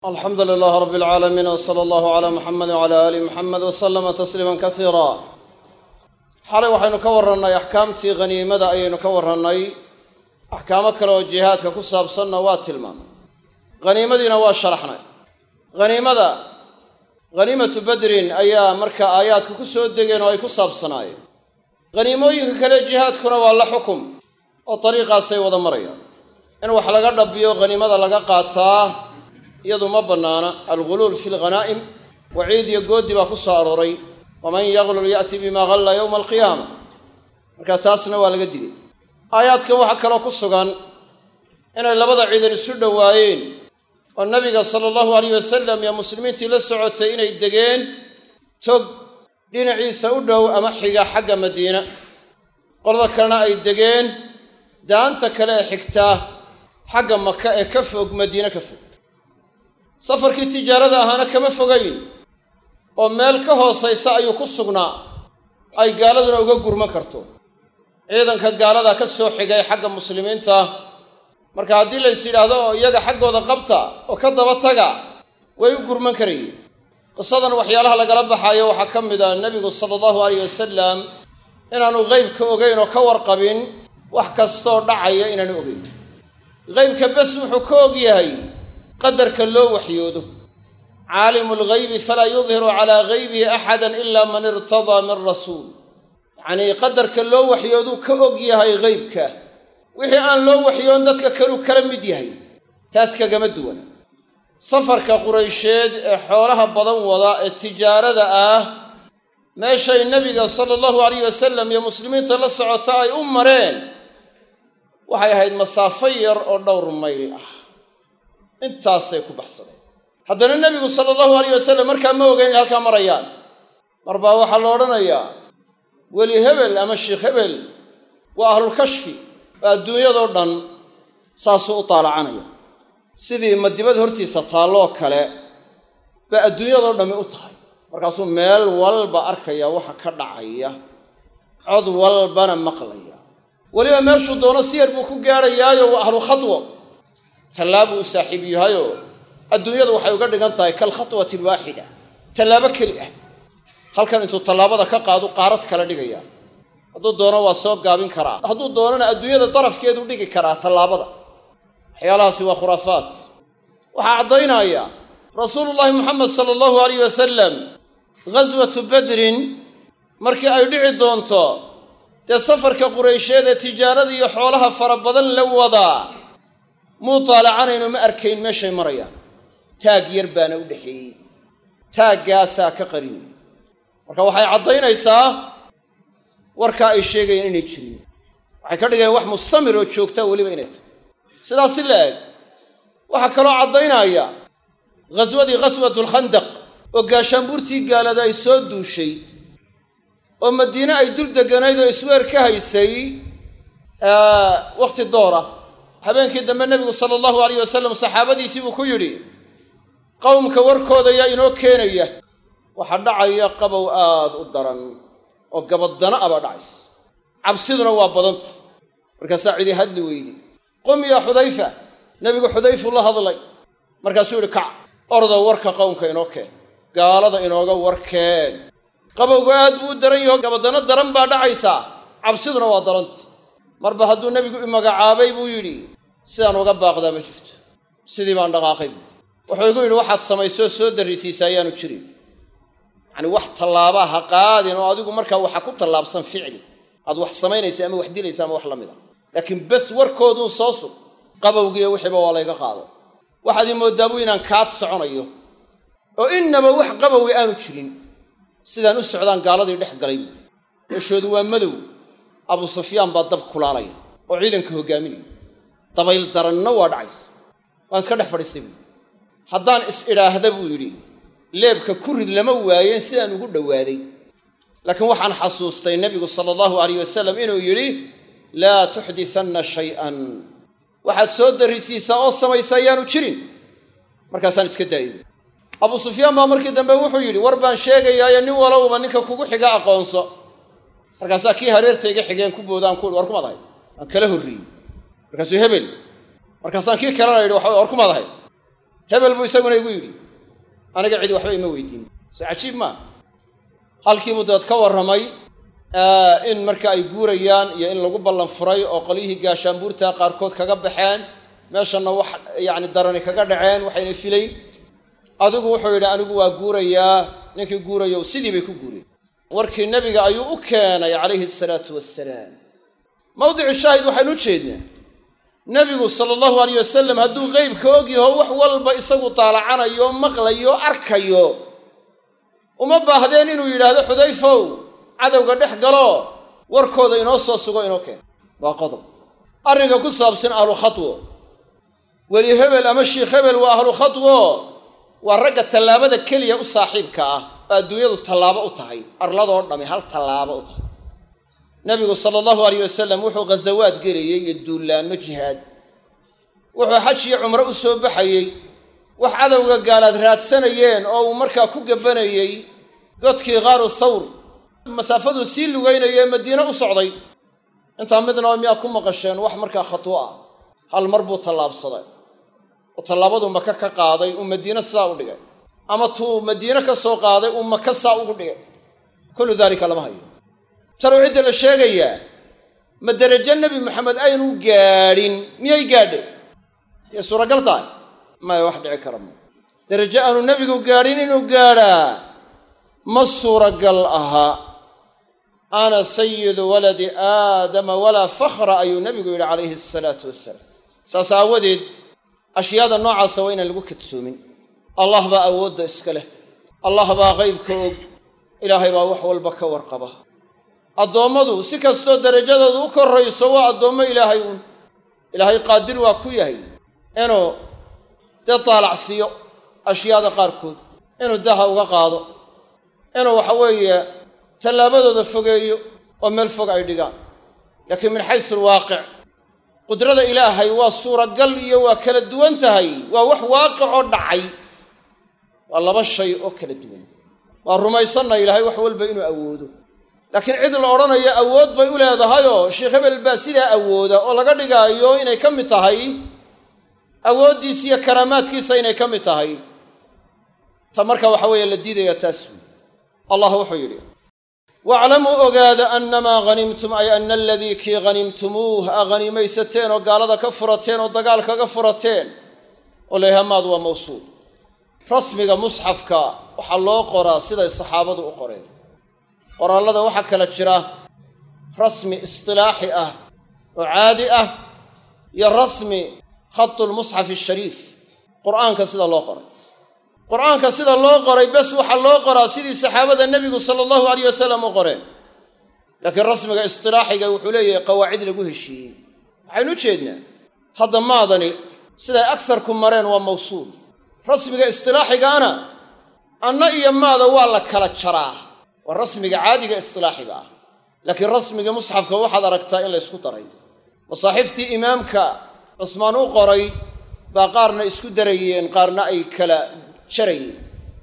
alxamdu lilaah rab alcaalamiin w sala allahu calaa muxamedi wcala aali muxamed wa salama tasliima kasiira xalay waxaynu ka warrannay axkaamtii haniimada ayaynu ka warrannay axkaamo kale oo jihaadka ku saabsanna waa tilmaamay haniimadiina waa sharaxnay haniimada haniimatu badrin ayaa marka aayaadka ku soo degeen oo ay ku saabsanaayeen haniimooyinka kale jihaadkuna waa la xukum oo dariiqaasay wada marayaan in wax laga dhabiyo haniimada laga qaataa iyadu ma bannaana alguluul fi lghanaa'im waciid iyo goodi baa ku soo arooray waman yaglul ya'ti bima galla yowma alqiyaama marka taasna waa laga digay aayaadkan waxaa kaloo ku sugan inay labada ciidan isu dhowaayeen oo nabiga sala allahu alayh wasalam iyo muslimiintii la socotay inay degeen tog dhinaciisa u dhow ama xiga xagga madiina qolada kalena ay degeen daanta kale ee xigtaa xagga maka ee ka fog madiine ka fog safarkii tijaarada ahaana kama fogayn oo meel ka hoosaysa ayuu ku sugnaa ay gaaladuna uga gurman karto ciidanka gaalada ka soo xigay xagga muslimiinta marka haddii lays yidhaahdo oo iyaga xaggooda qabta oo ka daba taga way u gurman karayeen qisadan waxyaalaha lagala baxaayo waxaa ka mid ah nebigu sala allahu alayh wasalam inaanu qeybka ogeyn oo ka warqabin wax kastoo dhacaya inaanu ogeyn qeybka bes wuxuu ka og yahay qadarka loo waxyoodo caalimu lghaybi falaa yudhiru calaa gaybihi axada ila man irtadaa min rasuul yacnii qadarka loo waxyooduu ka og yahay qeybka wixii aan loo waxyoon dadka kaluu kala mid yahay taas kagama duwana safarka quraysheed ee xoolaha badan wada ee tijaarada ah meeshay nebiga sala allahu alayh wasalam iyo muslimiinta la socota ay u mareen waxay ahayd masaafo yar oo dhowr mayl ah intaasay ku baxsadeen haddana nebigu sala allahu alayh wasalam markaa ma ogeyn in halkaa marayaan mar baa waxaa la odhanayaa weli hebel ama sheikh hebel waa ahlulkashfi oo adduunyadoo dhan saasuu u taalacanaya sidii madibad hortiisa taalloo kale baa adduunyadoo dhammi u tahay markaasuu meel walba arkaya waxa ka dhacaya cod walbana maqlaya weliba meeshuu doono si yar buu ku gaadhayaayo waa ahlu khadwo tallaabuu u saaxiib yahayoo adduunyadu waxay uga dhigan tahay kalkhatwati alwaaxida tallaabo keli ah halkan intuu tallaabada ka qaadu qaarad kala dhigaya hadduu doono waa soo gaabin karaa hadduu doonana adduunyada darafkeedu dhigi karaa tallaabada waxyaalahaasi waa khuraafaat waxaa caddaynaya rasuulullaahi moxamed sala allahu alayh wasalam ghaswatu badrin markii ay dhici doonto dee safarka quraysheed ee tijaarada iyo xoolaha fara badan la wadaa muu taalacanayno ma arkayn meeshay marayaan taag yar baana u dhexeeyey taaggaasaa ka qarinaya marka waxay caddaynaysaa warkaa ay sheegayeen inay jirin waxay ka dhigayaan wax mustamir oo joogtaa weliba inay tahay sidaas si la eg waxaa kaloo caddaynaya ghaswadii ghaswatulkhandaq oo gaashaanbuurtii gaalada ay soo duushay oo madiine ay dul deganayd oo isweer ka haysay wakhti doora habeenkii dambe nebigu sala allahu alayh wasalam saxaabadiisii buu ku yidhi qowmka warkooda yaa inoo keenaya waxaa dhacaya qabow aad u daran oo gabadana abaa dhacaysa cabsiduna waa badanta markaasaa cidi hadli weydi qum yaa xudayfa nebigu xudayfuu la hadlay markaasuu yidhi kac orda warka qowmka inoo keen gaalada inooga warkeen qabowga aad buu u daran yaho gabadano daran baa dhacaysaa cabsiduna waa daranta marba hadduu nebigu i magacaabay buu yidhi sidaan uga baaqdaa ma jirto sidii baan dhaqaaqay buui wuxuu igu yidhi waxaad samaysoo soo darrisiisa ayaanu jirin yacani wax tallaabaa ha qaadin oo adigu markaa waxa ku tallaabsan ficli aad wax samaynaysa ama wax dilaysa ama wax la mid a laakiin bes warkooduun soo sug qabowgiiyo wixiiba waa layga qaaday waxaad ii mooddaa buu inaan kaad soconayo oo innaba wax qabowi aanu jirin sidaan u socdaan gaaladii dhex galay buui meeshoodu waa madow abu sufyaan baa dab kulaalaya oo ciidanka hoggaaminaya dabayl daranna waa dhacaysa waan iska dhex fadhiistay buui haddaan is idhaahda buu yidhi leebka ku rid lama waayeen sidaan ugu dhowaaday laakiin waxaan xasuustay nebigu sala allahu alayh wasalam inuu yidhi laa tuxdisanna shay-an waxaad soo darrisiisaa oo samaysa ayaanu jirin markaasaan iska daayay abu sufyaan baa markii dambe wuxuu yidhi war baan sheegayaayo nin walowba ninka kugu xiga aqoonso markaasaa kii hareertayga xigeen ku boodaan ku war kumaad ahay aan kala horreeyey markaasuu hebel markaasaan kii kalena yidhi waxa war kumaad ahay hebel buu isaguna igu yidhi aniga cidi waxba ima weydiin se cajiib maa halkiibuu dabeed ka warramay in marka ay guurayaan iyo in lagu ballan furay oo qolyihii gaashaanbuurta qaarkood kaga baxeen meeshanna wax yacni darani kaga dhaceen waxayna filayn adigu wuxuu yidhi anigu waa guurayaa ninkii guurayow sidii bay ku guureen warkii nebiga ayuu u keenay calayhi asalaatu wassalaam mawdicu shaahid waxaynu u jeednaa nebigu sala allahu alayh wasalam hadduu qeybka og yaho wax walba isagu daalacanayo maqlayo arkayo uma baahdeen inuu yidhaahdo xudayfow cadowga dhex galo warkooda inoo soo sugo inoo keen waa qodob arrinka ku saabsan ahlu khatwo weli hebel ama shiikh hebel waa ahlu khatwo waa ragga tallaabada keliya u saaxiibka ah oo adduunyadu tallaabo u tahay arladoo dhami hal tallaabo u tahay nebigu sala allahu alayh wasalam wuxuu ghazawaad gelayey iyo duullaanno jihaad wuxuu xaj iyo cumro u soo baxayey wax cadowga gaalaad raadsanayeen oo uu markaa ku gabanayey godkii qaaru thawr masaafaduu sii lugaynayee madiine u socday intaa midnaba miyaa ku maqasheen wax markaa khatwo ah hal mar buu tallaabsaday oo tallaabaduu maka ka qaaday uu madiine sidaa u dhigay ama tuu madiine ka soo qaaday uu maka saa ugu dhigay kullu daalika lama hayo talow cidda la sheegayaa ma derajo nebi maxamed aynu gaadhin miyay gaadhay yay suuragal tahay maya wax dhici kara ma derajo aanu nebigu gaadhin inuu gaadhaa ma suuragal aha ana sayidu waladi aadama walaa fakhra ayuu nebigu yidhi calayhi asalaatu wassalaam saas aawadeed ashyaada noocaasa waa inaan lagu kadsoomin allah baa awoodda iska leh allah baa qaybka og ilaahay baa wax walba ka warqaba addoommadu si kastoo derajadoodu u korrayso waa addoommo ilaahay uun ilaahay qaadir waa ku yahay inuu dee daalacsiiyo ashyaada qaarkood inuu daha uga qaado inuu waxa weeye tallaabadooda fogeeyo oo meel fog ay dhigaan laakiin min xaysu alwaaqic qudrada ilaahay waa suuragal iyo waa kala duwan tahay waa wax waaqicoo dhacay waa laba shay oo kala duwan waa rumaysanna ilaahay wax walba inuu awoodo laakiin cid la odhanayo awood bay u leedahayoo sheekh hebel baa sidaa awooda oo laga dhigaayo inay ka mid tahay awooddiisa iyo karaamaadkiisa inay ka mid tahay ta marka waxa weeye la diidaya taas wey allah wuxuu yidhi waaclamuu ogaada annamaa hanimtum ay ana aladii kii hanimtumuuh a hanimaysateen oo gaalada ka furateen oo dagaal kaga furateen oo leehamaad waa mawsuul rasmiga musxafka waxaa loo qoraa siday saxaabadu u qoreen qoraallada waxaa kala jira rasmi istilaaxi ah oo caadi ah iyo rasmi khatu lmusxafi ashariif qur'aanka sida loo qoray qur'aanka sida loo qoray bes waxaa loo qoraa sidii saxaabada nebigu sala allahu alayh wasalam u qoreen laakiin rasmiga istilaaxiga wuxuu leeyahay qawaacid lagu heshiiyey waxaynu u jeednaa hadda maadani siday agsarku mareen waa mawsuul rasmiga istilaaxigaana anna iyo maada waa la kala jaraa waa rasmiga caadiga istilaaxiga ah laakiin rasmiga musxafka waxaad aragtaa in la ysku daray masaaxiiftii imaamka cusmaan u qoray baa qaarna isku darayeen qaarna ay kala jarayeen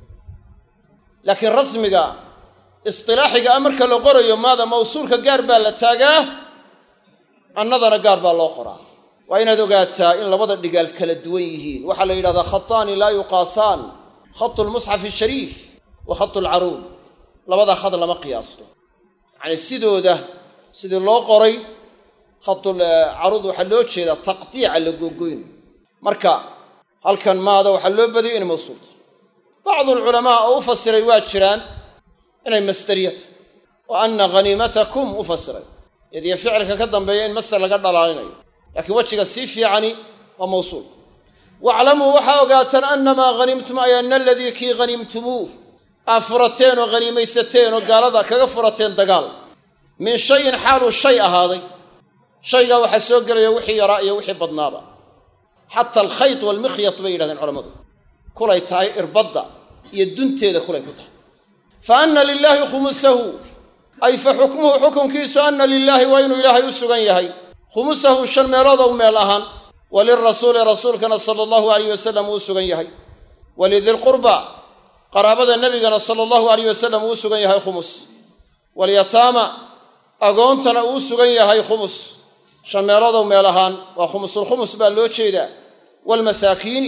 laakiin rasmiga istilaaxiga ah marka la qorayo maada mawsuulka gaar baa la taagaa annadana gaar baa loo qoraa waa inaad ogaataa in labada dhigaal kala duwan yihiin waxaa la yidhahdaa khataani laa yuqaasaan khatu lmusxafi ashariif wa khatu alcaruud labada khad lama qiyaasto yacanii sidooda sidii loo qoray khatul caruud waxaa loo jeedaa taqdiica la googoynayo marka halkan maada waxaa loo badiyay inay mawsuul tahay bacdu alculamaa oo u fasiray waa jiraan inay masderiya tahay oo anna haniimatakum u fasiray yadiyo ficilka ka dambeeya in masder laga dhalaalinayo laakiin wejiga sii fiicani waa mawsuulka waaclamuu waxaa ogaataan annamaa hanimtum ay ana aladii kii hanimtumuuh aa furateen oo haniimaysateen oo gaalada kaga furateen dagaal min shayin xaaluu shay ahaaday shaygaa waxaa soo gelaya wixii yaraa iyo wixii badnaaba xata alkhayt waalmikhyat bay yidhahdeen culammadu kulay tahay irbadda iyo dunteeda kulay ku tahay fa anna lilaahi khumusahu ay fa xukmuhu xukunkiisu anna lilaahi waa inuu ilaahay u sugan yahay khumusahu shan meeloodow meel ahaan walirasuuli rasuulkana sala allahu alayh wasalam uu sugan yahay walidilqurba qaraabada nebigana sala allahu alayh wasalam uu sugan yahay khumus walyataama agoontana uu sugan yahay khumus shan meeloodow meel ahaan waa khumusulkhumus baa loo jeedaa waalmasaakiini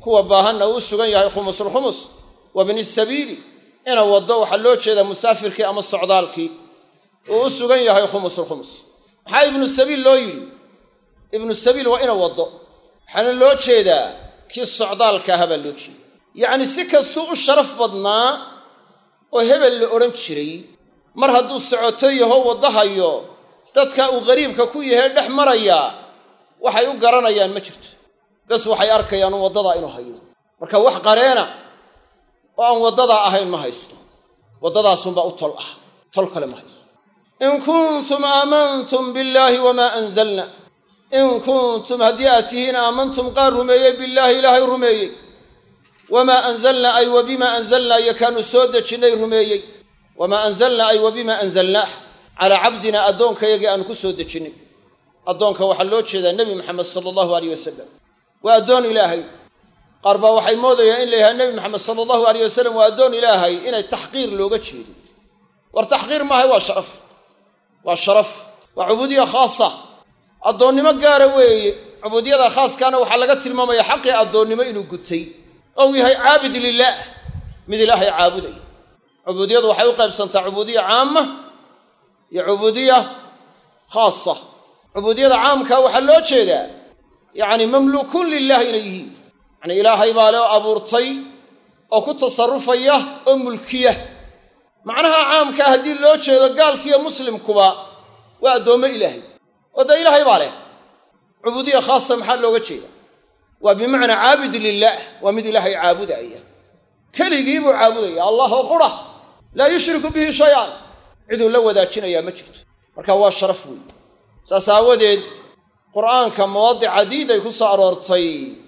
kuwa baahanna uu u sugan yahay khumusulkhumus wa bni sabiili ina waddo waxaa loo jeedaa musaafirkii ama socdaalkii uu u sugan yahay khumusulkhumus maxaa ibnu sabiil loo yidhi ibnu sabiil waa ina waddo waxaana loo jeedaa kii socdaalka ahaa baa loo jeeda yacni si kastuu u sharaf badnaa oo hebel la odhan jiray mar hadduu socoto yaho waddahayo dadka uu qariibka ku yahay dhex maraya waxay u garanayaan ma jirto bes waxay arkayaan waddadaa inuu hayo marka wax qareena oo aan waddadaa ahayn ma haysto waddadaasunbaa u tol ah tol kale ma haysto in kuntum aamantum billaahi wamaa anzalna in kuntum haddii aad tihiin aamantum qaar rumeeyey billaahi ilaahay rumeeyey wamaa anzalna ay wa bimaa anzalnaa iyo kaanu soo dejinnay rumeeyey wamaa anzalna ay wa bimaa anzalnaah calaa cabdina addoonkayagii aanu ku soo dejinnay addoonka waxaa loo jeedaa nebi maxamed sala allahu aleyh wasalam waa addoon ilaahay qaar baa waxay moodayaan in la yidhaha nebi maxamed sala allahu aleyh wasalam waa addoon ilaahay inay taxqiir looga jeedo war taxqiir maahay waa sharaf waa sharaf waa cubuudiya khaasa addoonnimo gaara weeye cubuudiyada khaaskaana waxaa laga tilmaamaya xaqii addoonnimo inuu gutay ou yahay caabid lilaah mid ilaahay caabudaya cubuudiyadu waxay u qaybsantaa cubuudiya caama iyo cubuudiya khaasa cubuudiyada caamka waxaa loo jeedaa yacni mamluukuun lilah inay yihiin yacni ilaahay baa loo abuurtay oo ku tasarufaya oo mulkiya macnaha caamkaa haddii loo jeedo gaalkiiyo muslimkuba waa addoommo ilaahay oo dee ilaahay baa leh cubuudiya khaasa maxaa looga jeeda waa bimacnaa caabid lilaah waa mid ilaahay caabudaya keligii buu caabudaya allah oo qura laa yushriku bihi shay-an ciduu la wadaajinayaa ma jirto marka waa sharaf weeye saas aawadeed qur'aanka mawaadic cadiiday ku soo aroortay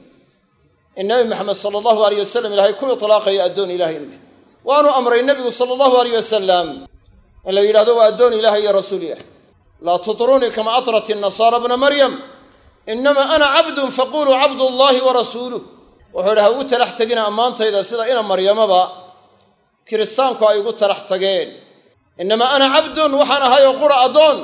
in nabi maxamed sala allahu aleyh wasalam ilaahay ku itlaaqayo addoon ilahay inuu yahay waanu amray nebigu sala allahu aleyh wasalam in la yidhahdo waa addoon ilahay iyo rasuul ilahi laa tutrunii kama atrat inasaara bna maryam inama ana cabdun faquluu cabdullaahi wa rasuuluh wuxuu idhi ha ugu talax tegina ammaantayda sida ina maryamaba kiristaanku ay ugu talax tageen inama ana cabdun waxaan ahay oo qura addoon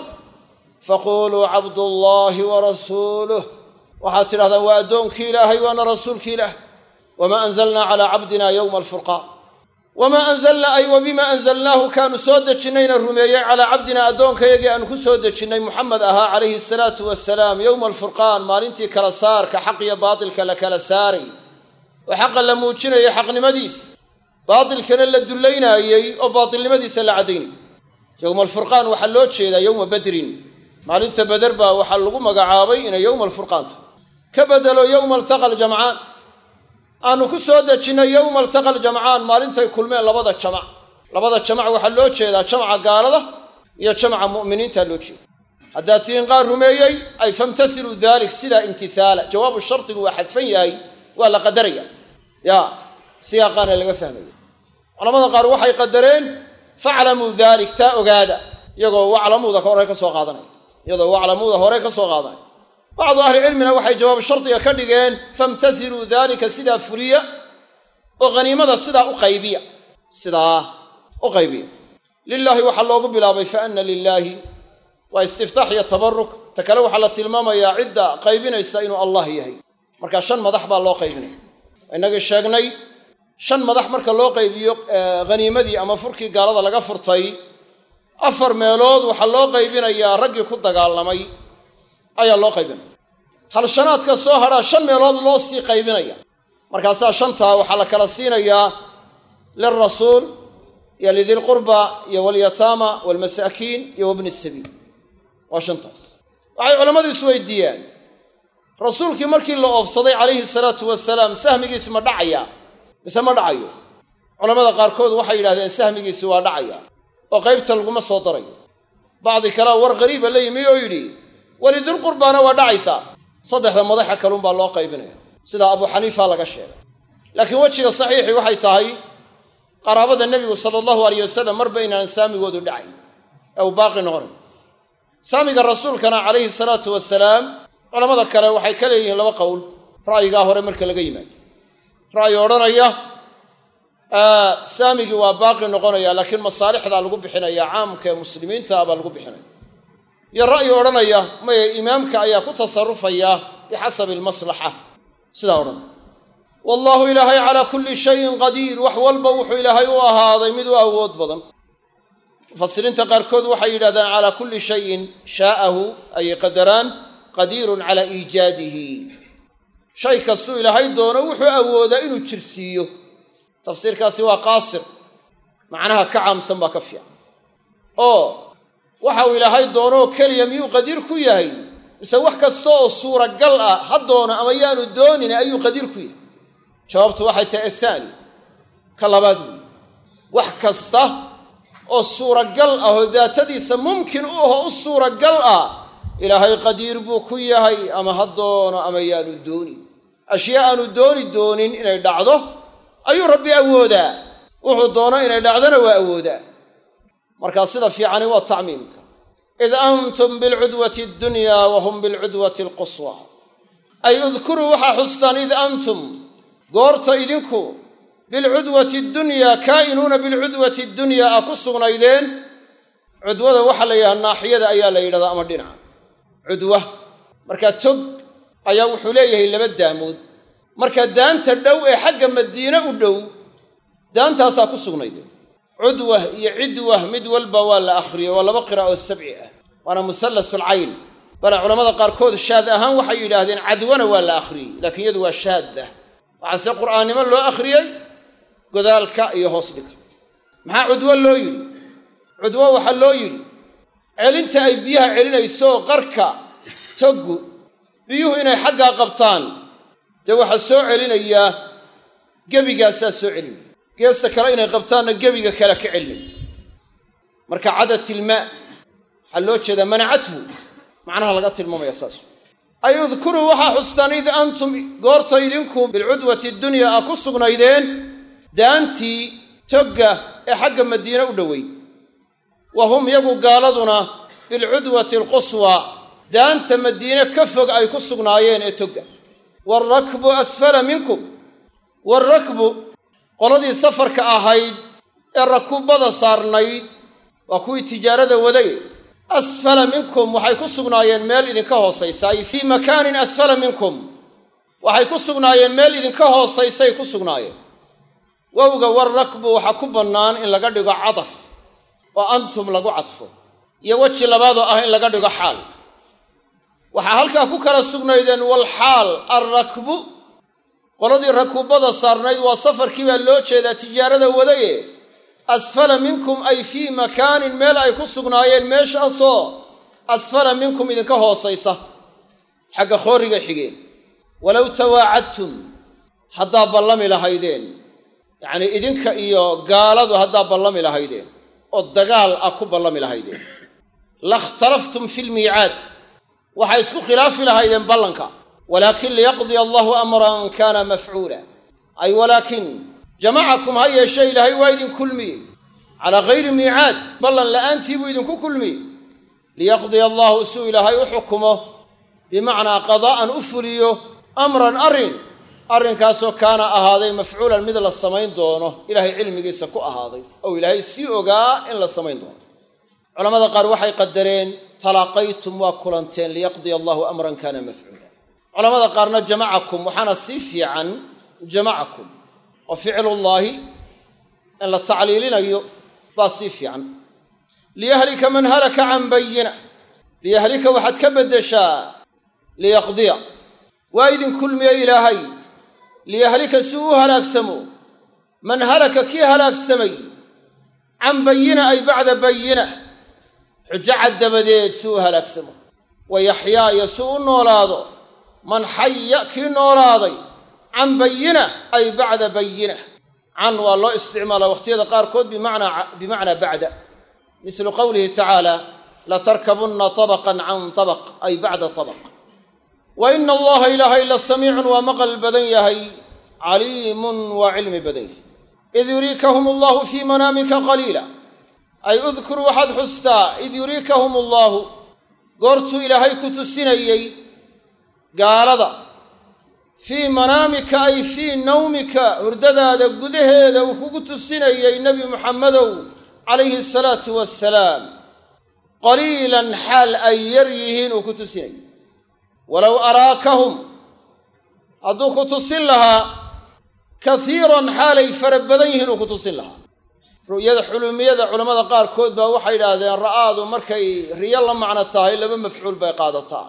faquuluu cabdullaahi wa rasuuluh waxaad tidhahdaan waa addoonkii ilaahay waana rasuulkii ilaah wamaa anzalnaa calaa cabdina yowma alfurqaan wamaa anzalnaa ay wa bimaa anzalnaahu kaanu soo dejinnayna rumeeyey calaa cabdina addoonkayagii aanu ku soo dejinnay muxamed ahaa calayhi asalaatu wasalaam yowma alfurqaan maalintii kala saarka xaq iyo baatilka la kala saaray oo xaqa la muujinayay xaqnimadiis baatilkana la dullaynaayey oo baatilnimadiisa la caddaynay yowma alfurqaan waxaa loo jeedaa yowma badrin maalinta beder baa waxaa lagu magacaabay inay yowma alfurqaan tahay ka bedelo yowma altaqa aljamcaan aanu ku soo dejinnay yowma altaqa aljamcaan maalintay kulmeen labada jamac labada jamac waxaa loo jeedaa jamca gaalada iyo jamca mu'miniinta loo jeeda haddaad tihiin qaar rumeeyey ay famtasiluu dalik sidaa imtihaala jawaabu shardigu waa xadfan yahay waa la qadaraya ya siyaaqaana laga fahmaya culamada qaar waxay qadareen faclamuu dalik taa ogaada iyagoo waclamuuda hore ka soo qaadanaya iyadoo waclamuuda hore ka soo qaadanaya bacdu ahlicilmina waxay jawaab shardiga ka dhigeen famtasiluu daalika sidaa fuliya oo haniimada sidaa u qaybiya sidaa u qaybiya lilaahi waxaa loogu bilaabay fa ana lilaahi waa istiftaax iyo tabaruk ta kale waxaa la tilmaamayaa cidda qaybinaysa inuu allah yahay marka shan madax baa loo qaybinaya inagii sheegnay shan madax marka loo qaybiyo haniimadii ama furkii gaalada laga furtay afar meelood waxaa loo qaybinayaa raggii ku dagaalamay ayaa loo qaybinaya halshanaadka soo hadhaa shan meelood loo sii qaybinaya markaasaa shantaa waxaa la kala siinayaa lilrasuul iyo lidilqurba iyo walyataama waalmasaakiin iyo wabni sabiil waa shantaas waxay culammadu isweydiiyaan rasuulkii markii la oofsaday calayhi salaatu wasalaam sahmigiisi ma dhacaya mise ma dhacayo culamada qaarkood waxay yidhahdeen sahmigiisi waa dhacaya oo qaybta laguma soo darayo bacdi kalea war qariiba la yimi oo yidhi walidulqurbaana waa dhacaysaa saddexda madaxa kaluunbaa loo qaybinaya sidaa abuu xaniifa laga sheegay laakiin wejiga saxiixii waxay tahay qaraabada nebigu sala allahu alayh wasalam marba inaan saamigoodu dhacayn ee uu baaqi noqonayo saamiga rasuulkana calayhi salaatu wasalaam culamada kale waxay ka leeyihiin laba qowl ra'yigaa hore marka laga yimaado ra'yi odhanaya saamigii waa baaqi noqonaya laakiin masaalixdaa lagu bixinaya caamka ee muslimiinta baa lagu bixinaya iyo ra'yi odhanaya maya imaamka ayaa ku tasarufaya bixasabi almaslaxa sidaa odhanaya wallaahu ilaahay calaa kulli shayin qadiir wax walba wuxuu ilaahay u ahaaday mid u awood badan mufasiriinta qaarkood waxay yidhahdaan calaa kulli shayin shaa'ahu ayay qadaraan qadiirun calaa iijaadihi shay kastuu ilaahay doono wuxuu awoodaa inuu jirsiiyo tafsiirkaasi waa qaasir macnaha ka caamsan baa ka fiican oo waxa uu ilaahay doonoo keliya miyuu qadiir ku yahay mise wax kasta oo suuragal ah ha doono ama yaanu doonin ayuu qadiir ku yahay jawaabtu waxay tahay asaani ka labaad weeye wax kasta oo suuragal ah oo daatadiisa mumkin u aho u suuragal ah ilaahay qadiir buu ku yahay ama ha doono ama yaanu doonin ashyaa aanu dooni doonin inay dhacdo ayuu rabbi awoodaa wuxuu doono inay dhacdona waa awoodaa markaa sida fiicani waa tacmiimka id antum bilcudwati addunya wa hum bilcudwati alquswa ay udkuruu waxaa xustaan id antum goorta idinku bilcudwati addunyaa kaa'inuuna bilcudwati addunyaa aa ku sugnaydeen cudwada waxaa la yidhaha naaxiyada ayaa la yidhahdaa ama dhinaca cudwa markaa tog ayaa wuxuu leeyahay laba daamood marka daanta dhow ee xagga madiine u dhow daantaasaa ku sugnaydeen cudwah iyo cidwah mid walba waa la akhriyey waa laba qira'a oo sabci ah waana musallasulcayn bale culamada qaarkood shaad ahaan waxay yidhaahdeen cadwana waa la akhriyey laakiin iyadu waa shaadda waxaase qur'aannimo loo akhriyey godaalka iyo hoos dhiga maxaa cudwo loo yidhi cudwo waxaa loo yidhi celinta ay biyaha celinayso qarka toggu biyuhu inay xaggaa qabtaan dee waxaa soo celinayaa gebigaasaa soo celinaya geesta kale inay qabtaanna gebiga kale ka celinaya marka cadat ilmaa waxaa loo jeedaa manacathu macnaha laga tilmaamaya saas ay udkuruu waxaa xustaan id antum goorta idinku bilcudwati dunya aa ku sugnaydeen daantii togga ee xagga madiine u dhoweyd wa hum yagu gaaladuna bilcudwati alquswa daanta madiine ka fog ay ku sugnaayeen ee togga waarakbu asfala minkum waarakbu qoladii safarka ahayd ee rakuubada saarnayd waa kuwii tijaarada waday asfala minkum waxay ku sugnaayeen meel idinka hoosaysa ay fii makaanin asfala minkum waxay ku sugnaayeen meel idinka hoosaysay ku sugnaayeen wowga warrakbu waxaa ku bannaan in laga dhigo cadaf oo antum lagu cadfo iyo weji labaadoo ah in laga dhigo xaal waxaa halkaa ku kala sugnaydeen walxaal alrakbu qoladii rakuubada saarnayd waa safarkii baa loo jeedaa tijaarada wadaye asfala minkum ay fii makaanin meel ay ku sugnaayeen meeshaasoo asfala minkum idinka hoosaysa xagga khooriga xigeen walow tawaacadtum haddaa ballami lahaydeen yacnii idinka iyo gaaladu haddaa ballami lahaydeen oo dagaal ah ku ballami lahaydeen lakhtalaftum fi lmiicaad waxay isku khilaafi lahaydeen ballanka walaakin liyaqdiya allahu amran kaana mafcuula ay walaakin jamacakum ha yeeshe ilaahay waa idin kulmiyey calaa hayri miicaad ballan la'aantii buu idinku kulmiyey liyaqdiya allahu suu ilaahay u xukumo bimacnaa qadaa'an u fuliyo amran arrin arrinkaasoo kaana ahaaday mafcuulan mid la samayn doono ilaahay cilmigiisa ku ahaaday ou ilaahay sii ogaa in la samayn doono culamada qaar waxay qadareen talaaqaytum waa kulanteen liyaqdiya allahu amran kaana mafcuula culamada qaarna jamacakum waxaana sii fiican jamacakum oo ficlullaahi in la tacliilinayo baa sii fiican liyahlika man halaka can bayina liyahlika waxaad ka beddeshaa liyaqdiya waa idin kulmiye ilaahay liyahlika si uu u halaagsamo man halaka kii halaagsamay can bayina ay bacda bayina xujo cad dabadeed si uu u halaagsamo wa yaxyaa iyo si u noolaado man xaya kii noolaaday can bayina ay bacda bayina can waa loo isticmaalaa wakhtiyada qaarkood bimacnaa bacda mislu qowlihi tacaala latarkabunna tabaqan can tabaq ay bacda tabaq wa ina allaha ilaahay la samiicun waa maqal badan yahay caliimun waa cilmi badan yahay id yuriikahum allahu fii manaamika qaliila ay udkur waxaad xustaa id yuriikahum allaahu goortuu ilaahay ku tusinayey gaalada fii manaamika ay fii nawmika hurdadaada gudaheeda uu kugu tusinayey nebi muxammedow calayhi asalaatu wassalaam qaliilan xaal ay yar yihiin uu ku tusinayey walow araakahum hadduu ku tusin lahaa kaiiran xaalay fara badan yihiin uu ku tusin lahaa ru'yada xulumiyada culammada qaarkood baa waxay idhaahdeen ra'aadu markay riyo la macno tahay laba mafcuul bay qaadataa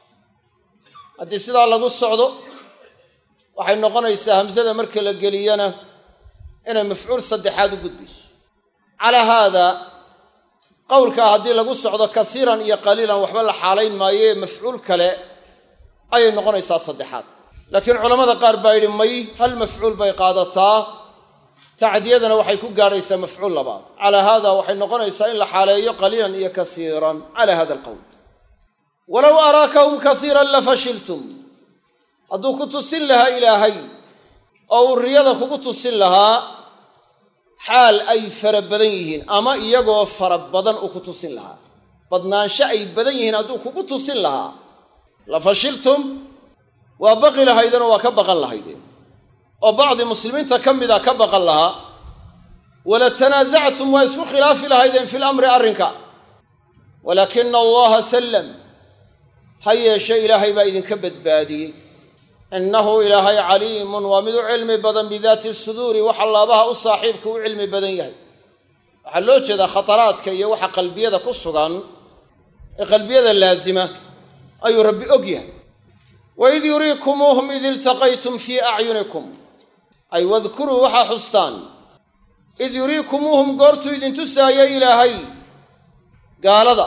haddii sidaa lagu socdo waxay noqonaysaa hamsada marka la geliyana inay mafcuul saddexaad u gudbayso calaa haada qowlkaa haddii lagu socdo kasiiran iyo qaliilan waxba la xaalayn maayee mafcuul kale ayay noqonaysaa saddexaad laakiin culammada qaar baa yidhi may hal mafcuul bay qaadataa tacdiyadana waxay ku gaadhaysaa mafcuul labaad calaa haada waxay noqonaysaa in la xaaleeyo qaliilan iyo kasiiran calaa hada alqowl walow araakahum kasiiran la fashiltum hadduu ku tusin lahaa ilaahay oo uu riyada kugu tusin lahaa xaal ay fara badan yihiin ama iyagoo fara badan uu ku tusin lahaa badnaansho ay badan yihiin hadduu kugu tusin lahaa la fashiltum waa baqi lahaydeenoo waa ka baqan lahaydeen oo bacdi muslimiinta ka mida ka baqan lahaa wala tanaasactum waa isku khilaafi lahaydeen fi lamri arrinka walaakina allaha sallam ha yeeshe ilaahay baa idinka badbaadiyey innahu ilaahay caliimun waa mid u cilmi badan bidaati suduuri waxa laabaha u saaxiibka u cilmi badan yahay waxaa loo jeedaa khataraadka iyo waxa qalbiyada ku sugan ee qalbiyada laasima ayuu rabbi og yahay waid yuriikumuuhum id iltaqaytum fii acyunikum ay wadkuruu waxaa xustaan id yuriikumuuhum goortuu idintusaayay ilaahay gaalada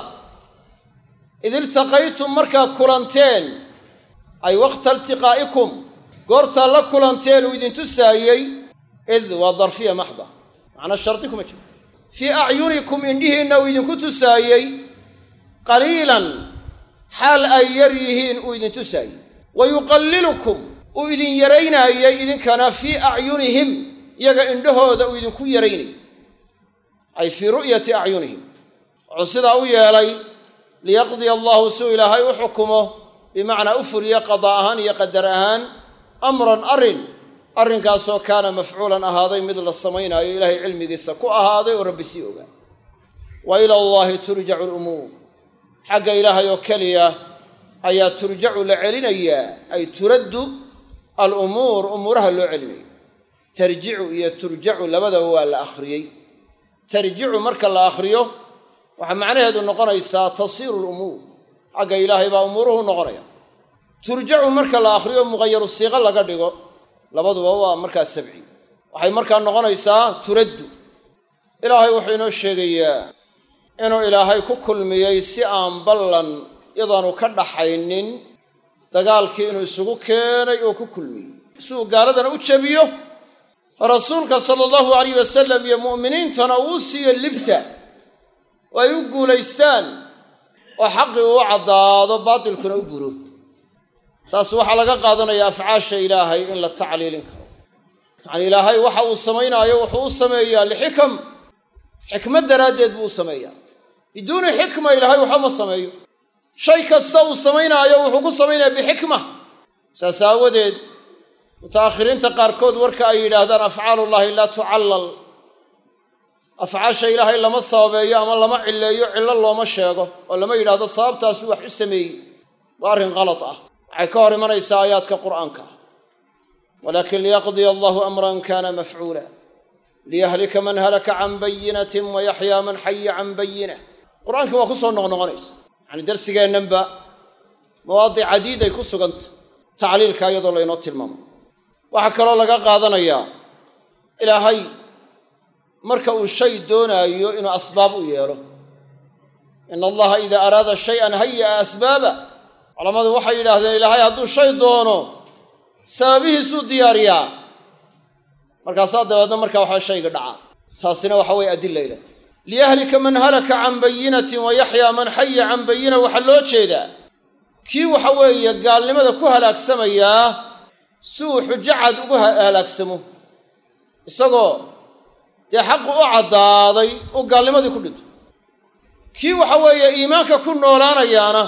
id iltaqaytum markaa kulanteen ay waqta iltiqaa'ikum goortaa la kulanteen uu idintusaayey id waa darfiya maxda macnaa shardi kuma jiro fii acyunikum indhihiinna uu idinku tusaayey qaliilan xaal ay yar yihiin uu idin tusaayey wa yuqallilukum uu idin yaraynaayey idinkana fii acyunihim yaga indhahooda uu idinku yaraynayay ay fii ru'yati acyunihim wuxuu sidaa u yeelay liyaqdiya allahu suu ilaahay u xukumo bimacnaa u fuliyo qadaa ahaan iyo qadar ahaan amran arrin arrinkaasoo kaana mafcuulan ahaaday mid la samaynaayo ilaahay cilmigiisa ku ahaaday oo rabbi sii ogaa wa ila allahi turjacu lumuur xagga ilaahay oo keliya ayaa turjacu la celinayaa ay turaddu alumuur umuuraha loo celinaya tarjicu iyo turjacu labadaba waa la akhriyey tarjicu marka la akhriyo waxaa macnaheedu noqonaysaa tasiiru lumuur xagga ilaahay baa umuuruhu noqonaya turjacu marka la akhriyo muqayaru siiqo laga dhigo labaduba waa markaa sabci waxay markaa noqonaysaa turaddu ilaahay wuxuu inoo sheegayaa inuu ilaahay ku kulmiyey si aan ballan yadaanu ka dhaxaynin dagaalkii inuu isugu keenay oo ku kulmiyey si uu gaaladana u jebiyo rasuulka sala allahu alayh wasalam iyo mu'miniintana uu siiyo libta oo ay u guulaystaan oo xaqii uu caddaado baatilkuna u buro taas waxaa laga qaadanayaa afcaasha ilaahay in la tacliilin karo yacanii ilaahay waxa uu samaynaayo wuxuu u sameeyaa lixikam xikmad daraaddeed buu u sameeyaa biduuni xikma ilaahay waxba ma sameeyo shay kasta uu samaynaayo wuxuu ku samaynayaa bixikma saas aawadeed muta'akhiriinta qaarkood warka ay yidhaahdaan afcaalullaahi laa tucallal afcaasha ilaahay lama sababeeyo ama lama cilleeyo cillo looma sheego oo lama yidhaahdo sababtaasuu wax u sameeyey waa arrin qalad ah waxay ka hor imanaysaa aayaadka qur'aanka ah walaakin liyaqdiya allahu amran kana mafcuula liyahlika man halaka can bayinatin wa yaxyaa man xaya can bayina qur-aankii waa ku soo noqnoqonaysa yacani darsigeennanba mawaadic cadiiday ku suganta tacliilka iyadoo laynoo tilmaamo waxaa kaloo laga qaadanayaa ilaahay marka uu shay doonaayo inuu asbaab u yeelo ina allaha idaa araada shayan haya'a asbaaba culammadu waxay yidhaahdeen ilaahay hadduu shay doono sababihiisuu diyaariyaa markaasaa dabeedna markaa waxaa shayga dhacaa taasina waxa weye adila ileh liyahlika man halaka can bayinatin wa yaxyaa man xaya can bayina waxaa loo jeedaa kii waxa weeye gaalnimada ku halaagsamayaa si uu xujo cad ugu halaagsamo isagoo dee xaqu u caddaaday uu gaalnimadii ku dhinto kii waxa weeye iimaanka ku noolaanayaana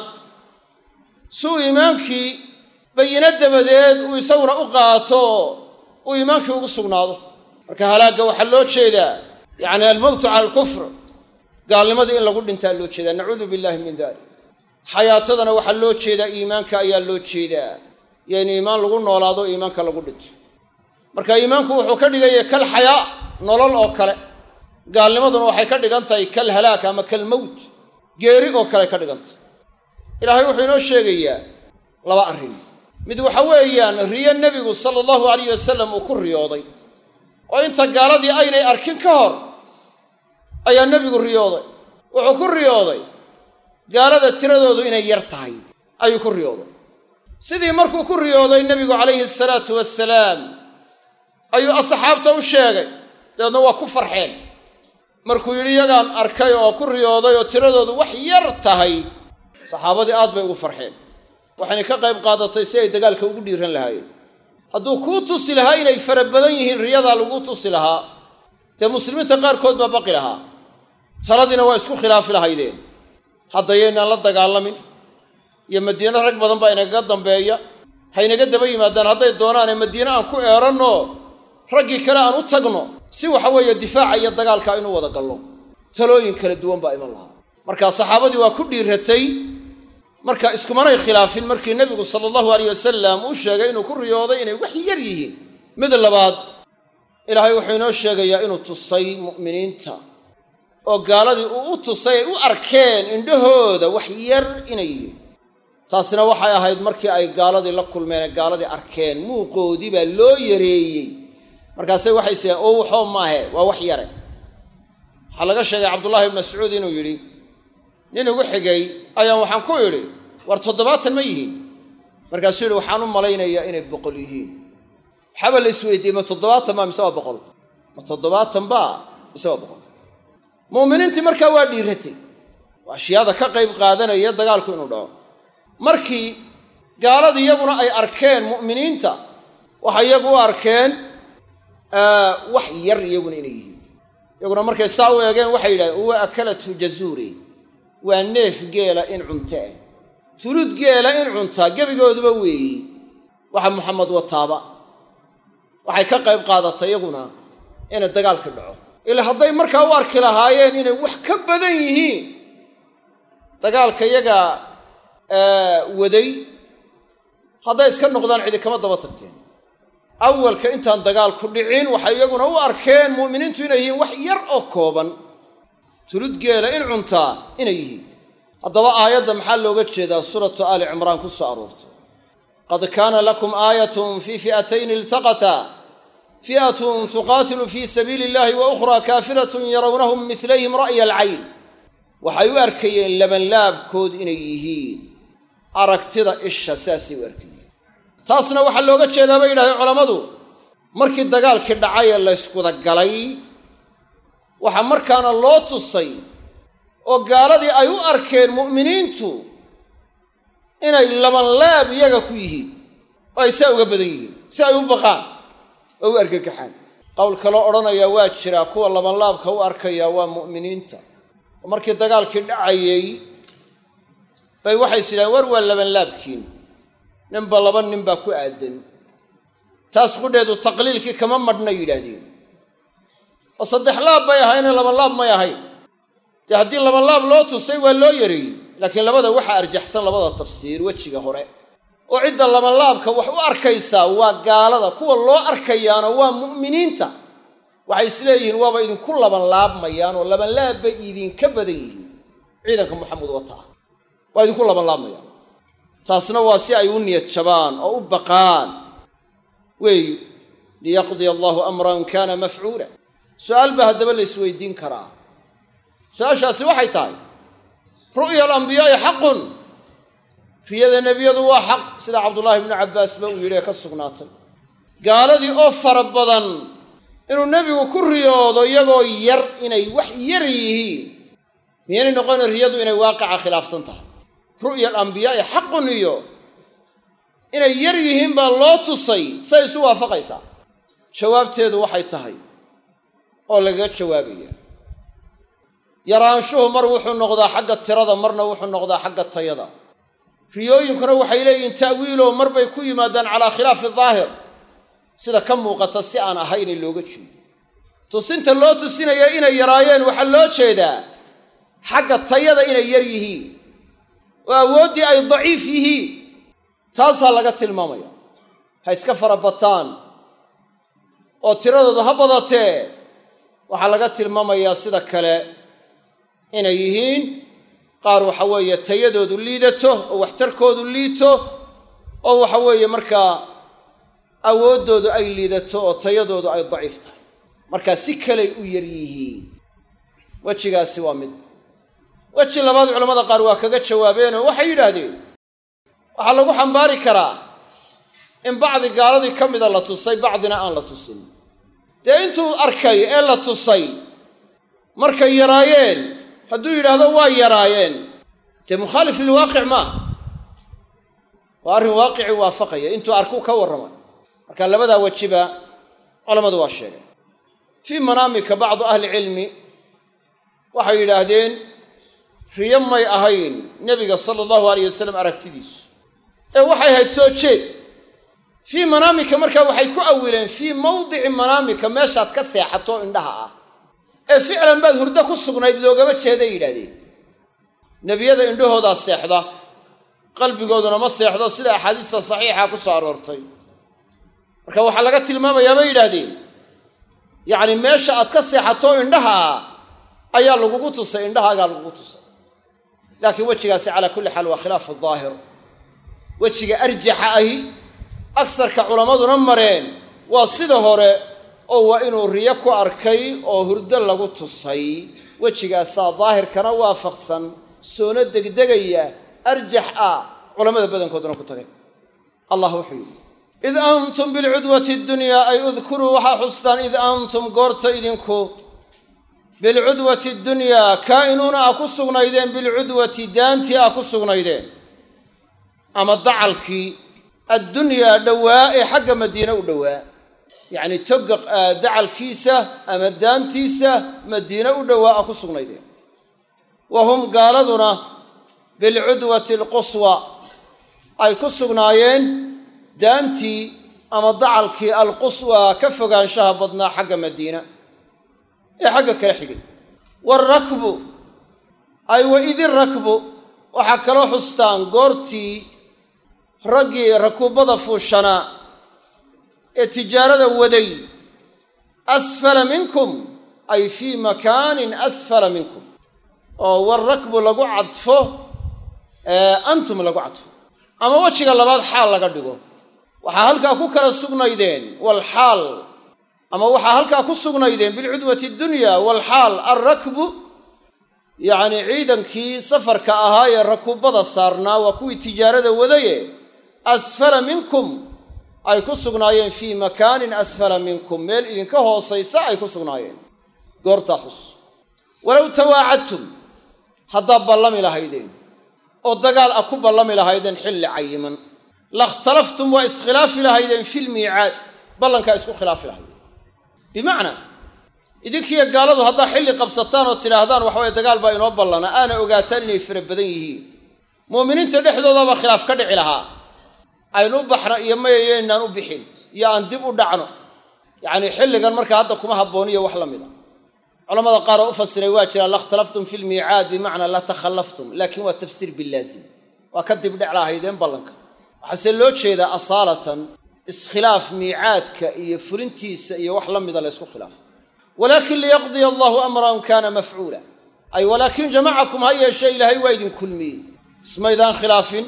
si uu iimaankii bayino dabadeed uu isaguna u qaato uu iimaankii ugu sugnaado marka halaagga waxaa loo jeedaa yacni almowtu cala alkufr gaalnimadii in lagu dhintaa loo jeedaa nacuudu billahi min dalik xayaatadana waxaa loo jeedaa iimaanka ayaa loo jeedaa iyo in iimaan lagu noolaado iimaanka lagu dhinto marka iimaanku wuxuu ka dhigaya kal xayaa nolol oo kale gaalnimaduna waxay ka dhigan tahay kal halaak ama kal mowt geeri oo kale ka dhigantay ilaahay wuxuu inoo sheegayaa laba arrin mid waxa weeyaan riyo nebigu sala allahu alayh wasalam uu ku riyooday oo inta gaaladii aynay arkin ka hor ayaa nebigu riyooday wuxuu ku riyooday gaalada tiradoodu inay yar tahay ayuu ku riyooday sidii markuu ku riyooday nebigu calayhi asalaatu wasalaam ayuu asxaabta u sheegay dabeedna waa ku farxeen markuu yidhi yagaan arkay oo ku riyooday oo tiradoodu wax yar tahay saxaabadii aad bay ugu farxeen waxayna ka qayb qaadatay si ay dagaalka ugu dhiiran lahaayeen hadduu kuu tusi lahaa inay fara badan yihiin riyadaa laguu tusi lahaa dee muslimiinta qaarkood baa baqi lahaa taladiina waa isku khilaafi lahaydeen haddayaynaan la dagaalamin iyo madiine rag badan baa inagaga dambeeya haynaga daba yimaadaan hadday doonaane madiine aan ku eeranno raggii kale aan u tagno si waxa weeye difaaca iyo dagaalka aynu wada gallo talooyin kala duwan baa iman lahaa marka saxaabadii waa ku dhiiratay marka iskumanay khilaafin markii nebigu sala allahu alayh wasalam uu sheegay inuu ku riyooday inay wax yar yihiin mid labaad ilaahay wuxuu inoo sheegayaa inuu tusay mu'miniinta oo gaaladii uu u tusay ay u arkeen indhahooda wax yar inay yihiin taasina waxay ahayd markii ay gaaladii la kulmeen ee gaaladii arkeen muuqoodii baa loo yareeyey markaase waxay sideen oo waxoo maahe waa wax yare waxaa laga sheegay cabdullahi ibn mascuud inuu yidhi nin igu xigay ayaan waxaan ku idhi war toddobaatan ma yihiin markaasuu yidhi waxaan u malaynayaa inay boqol yihiin waxaaba la isweydiiyey ma toddobaatan baa mise waa boqol ma toddobaatan baa mise waa boqol mu'miniintii markaa waa dhiiratay waa ashyaada ka qayb qaadanaya dagaalku inuu dhaco markii gaaladii iyaguna ay arkeen mu'miniinta waxay iyagu u arkeen wax yar iyaguna inay yihiin iyaguna markay saa u eegeen waxay yidhahdeen huwa akalatu jazuuri waa neef geela in cunta ah tulud geela in cuntaa gebigooduba weeyi waxa maxamed wataaba waxay ka qayb qaadatay iyaguna inay dagaalki dhaco ila hadday markaa u arki lahaayeen inay wax ka badan yihiin dagaalka iyaga waday hadday iska noqdaan cidi kama daba tagteen awalka intaan dagaalku dhicin waxay iyaguna u arkeen mu'miniintu inay yihiin wax yar oo kooban tulud geela in cuntaa inay yihiin haddaba aayadda maxaa looga jeedaa suuratu aali cimraan ku soo aroortay qad kaana lakum aayatun fii fi'atayni iltaqataa fi'atun tuqaatilu fii sabiili illahi wa ukhraa kaafiratun yarawnahum midlayhim ra'ya alcayn waxay u arkayeen labanlaabkood inay yihiin aragtida isha saasay u arkayeen taasna waxaa looga jeedaa bay yidhahdeen culammadu markii dagaalkii dhacay ee layskuda galay waxaa markaana loo tusay oo gaaladii ay u arkeen mu'miniintu inay labanlaab iyaga ku yihiin oo ay saa uga badan yihiin si ay u baqaan oo u argagaxaan qowl kaloo odhanayaa waa jiraa kuwa labanlaabka u arkaya waa mu'miniinta oo markii dagaalkii dhacayey bay waxay sidhahen war waa labanlaabkiin ninba laba nin baa ku aadan taas qudheedu taqliilkii kama madhna yidhaahdeen oo saddex laab bay ahaynee labanlaab may ahayn dee haddii labanlaab loo tusay waa loo yareeyey laakiin labada waxaa arjaxsan labada tafsiir wejiga hore oo cidda labanlaabka wax u arkaysaa waa gaalada kuwa loo arkayaana waa mu'miniinta waxay isleeyihiin waaba idinku labanlaabmayaan oo labanlaab bay idinka badan yihiin ciidanka maxamed wataa waa idinku labanlaabmayaan taasna waa si ay u niyad jabaan oo u baqaan weeyi liyaqdiya allahu amran kana mafcuula su-aal baa haddaba la isweydiin karaa su-aashaasi waxay tahay ru'ya alambiyaai xaqun riyada nebiyadu waa xaq sida cabdullaahi ibnu cabbaasba uu yidhi ee ka sugnaatay gaaladii oo fara badan inuu nebigu ku riyoodo iyagoo yar inay wax yar yihiin miyaynay noqona riyadu inay waaqica khilaafsan tahay ru'ya alambiyaai xaqun iyo inay yar yihiin baa loo tusay say isu waafaqaysaa jawaabteedu waxay tahay oo lagaga jawaabaya yaraanshuhu mar wuxuu noqdaa xagga tirada marna wuxuu noqdaa xagga tayada riyooyinkuna waxay leeyihiin ta'wiiloo mar bay ku yimaadaan calaa khilaafi daahir sida ka muuqata si aan ahaynay looga jeedo tusinta loo tusinaya inay yaraayeen waxaa loo jeedaa xagga tayada inay yar yihiin oo awooddii ay daciif yihiin taasaa laga tilmaamaya ha iska fara bataan oo tiradooda ha badatee waxaa laga tilmaamayaa sida kale inay yihiin qaar waxa weeye tayadoodu liidato oo waxtarkoodu liito oo waxa weeye markaa awooddoodu ay liidato oo tayadoodu ay daciif tahay markaa si kaley u yar yihiin wejigaasi waa mid weji labaad culamada qaar waa kaga jawaabeenoo waxay yidhaahdeen waxaa lagu xambaari karaa in bacdi gaaladii ka mida la tusay bacdina aan la tusin dee intuu arkay ee la tusay markay yaraayeen hadduu yidhaahdo waa yaraayeen dee mukhaalif lilwaaqic maaha waa arrin waaqicii waafaqaya intuu arkuu ka warramay marka labadaa wejiba culammadu waa sheegeen fii manaamika bacdu ahlicilmi waxay yidhaahdeen riyo may ahayn nebiga sala allahu alayh wasalam aragtidiisu ee waxay ahayd soo jeed fii manaamika markaa waxay ku awileen fii mawdici manaamika meeshaad ka seexato indhaha ah ee ficlan baad hurdo ku sugnayd loogama jeeday yidhahdeen nebiyada indhahoodaa seexda qalbigooduna ma seexdo sida axaadiista saxiixa ku soo aroortay marka waxaa laga tilmaamayaa bay yidhaahdeen yacni meesha aad ka seexato indhaha ah ayaa lagugu tusay indhahaagaa lagugu tusay laakiin wejigaasi calaa kulli xaal waa khilaafu daahir wejiga arjaxa ahi agsarka culammaduna mareen waa sida hore oo waa inuu riyo ku arkay oo hurdo lagu tusay wejigaasaa daahirkana waafaqsan soona degdegaya arjax ah culammada badankooduna ku tagay allah wuxuu yidhi id antum bilcudwati dunyaa ay udkuruu waxaa xustaan id antum goorta idinku bilcudwati dunyaa kaa'inuuna a ku sugnaydeen bilcudwati daantii a ku sugnaydeen ama dacalkii addunyaa dhowaa ee xagga madiine u dhowaa yacni toga dacalkiisa ama daantiisa madiine u dhowaa a ku sugnaydeen wa hum gaaladuna bilcudwati alquswa ay ku sugnaayeen daantii ama dacalkii alquswa ka fogaanshaha badnaa xagga madiina ee xagga kala xigay waarakbu ay wa idi rakbu waxaa kaloo xustaan goortii raggii rakuubada fuushanaa ee tijaarada waday asfala minkum ay fii makaanin asfala minkum oo warakbu lagu cadfo antum lagu cadfo ama wejiga labaad xaal laga dhigo waxaa halkaa ku kala sugnaydeen walxaal ama waxaa halkaa ku sugnaydeen bilcudwati dunya walxaal alrakbu yacni ciidankii safarka ahaa ee rakuubada saarnaa waa kuwii tijaarada wadaye asfala minkum ay ku sugnaayeen fii makaanin asfala minkum meel idinka hoosaysa ay ku sugnaayeen goortaa xus walow tawaacadtum haddaad ballami lahaydeen oo dagaal a ku ballami lahaydeen xilli cayiman lakhtalaftum waa iskhilaafi lahaydeen filmiicaad ballankaa isku khilaafi lahaydeen bimacnaa idinkiiyo gaaladu haddaa xilli qabsataan oo tidhaahdaan waxaweye dagaal baa inoo ballana aana ogaataan inay fara badan yihiin muuminiinta dhexdoodaba khilaaf ka dhici lahaa aynu u baxno iyo mayayeynaan u bixin iyo aan dib u dhacno yacnii xilligan markaa hadda kuma habbooniyo wax la mid a culamada qaar oo u fasiray waa jiraa lakhtalaftum fi lmiicaad bimacnaa la takhallaftum laakiin waa tafsiir bilaazim waa ka dibdhec lahaydeen ballanka waxaase loo jeedaa asaalatan iskhilaaf miicaadka iyo fulintiisa iyo wax la mida la ysku khilaafo walaakin liyaqdiya allahu amran kaana mafcuula ay walaakin jamacakum ha yeeshee ilaahay waa idin kulmiyey ismaydaan khilaafin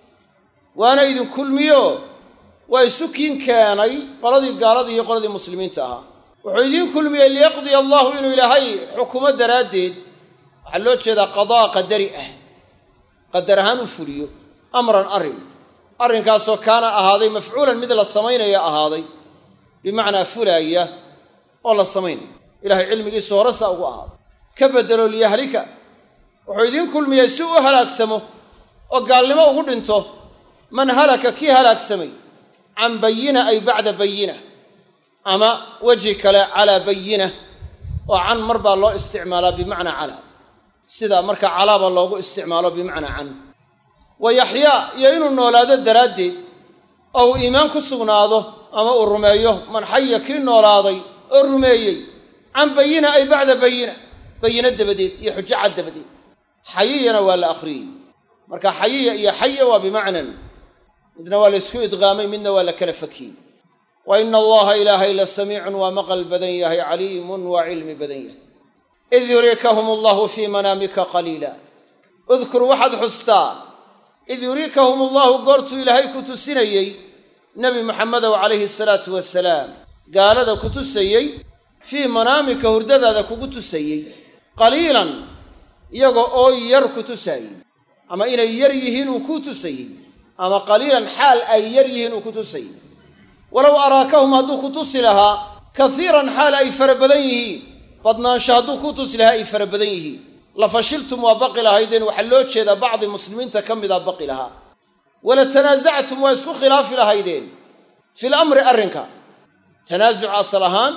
waana idin kulmiyo waa isu kiin keenay qoladii gaaladii iyo qoladii muslimiinta ahaa wuxuu idiin kulmiyey liyaqdiya allahu inuu ilaahay xukumo daraaddeed waxaa loo jeedaa qadaa qadari ah qadar ahaan u fuliyo amran arrin arrinkaasoo kaana ahaaday mafcuulan mid la samaynaya ahaaday bimacnaa fulaaya oo la samaynaya ilahay cilmigiisu hore saa ugu ahaaday ka beddelo liyahlika wuxuu idiin kulmiyey si u halaagsamo oo gaalnimo ugu dhinto man halaka kii halaagsamay can bayina ay bacda bayina ama weji kale calaa bayina oo can mar baa loo isticmaalaa bimacnaa calaa sida marka calaaba loogu isticmaalo bimacnaa can wa yaxyaa iyo inuu noolaado daraaddeed oo uu iimaan ku sugnaado ama uu rumeeyo man xaya kii noolaaday oo rumeeyey can bayina ay bacda bayina bayino dabadeed iyo xujo cad dabadeed xayiyana waa la akhriyey marka xayiya iyo xaya waa bimacnan midna waa la ysku idqaamay midna waa la kala fakiyey wa ina allaha ilaahay la samiicun waa maqal badan yahay caliimun waa cilmi badan yahay id yuriikahum allahu fii manaamika qaliila udkur waxaad xustaa id yuriikahum allahu goortuu ilaahay ku tusinayey nebi maxamedow calayhi salaatu wasalaam gaalada ku tusayey fii manaamika hurdadaada kugu tusayey qaliilan iyaga oo yar ku tusaayey ama inay yar yihiin uu ku tusayey ama qaliilan xaal ay yar yihiin uu ku tusayey walow araakahum hadduu ku tusi lahaa kaiiran xaal ay fara badan yihiin badnaansho hadduu ku tusi lahaa ay fara badan yihiin la fashiltum waa baqi lahaydeen waxaa loo jeedaa bacdi muslimiinta ka mida baqi lahaa wala tanaasactum waa isku khilaafi lahaydeen fil amri arrinka tanaasuc asal ahaan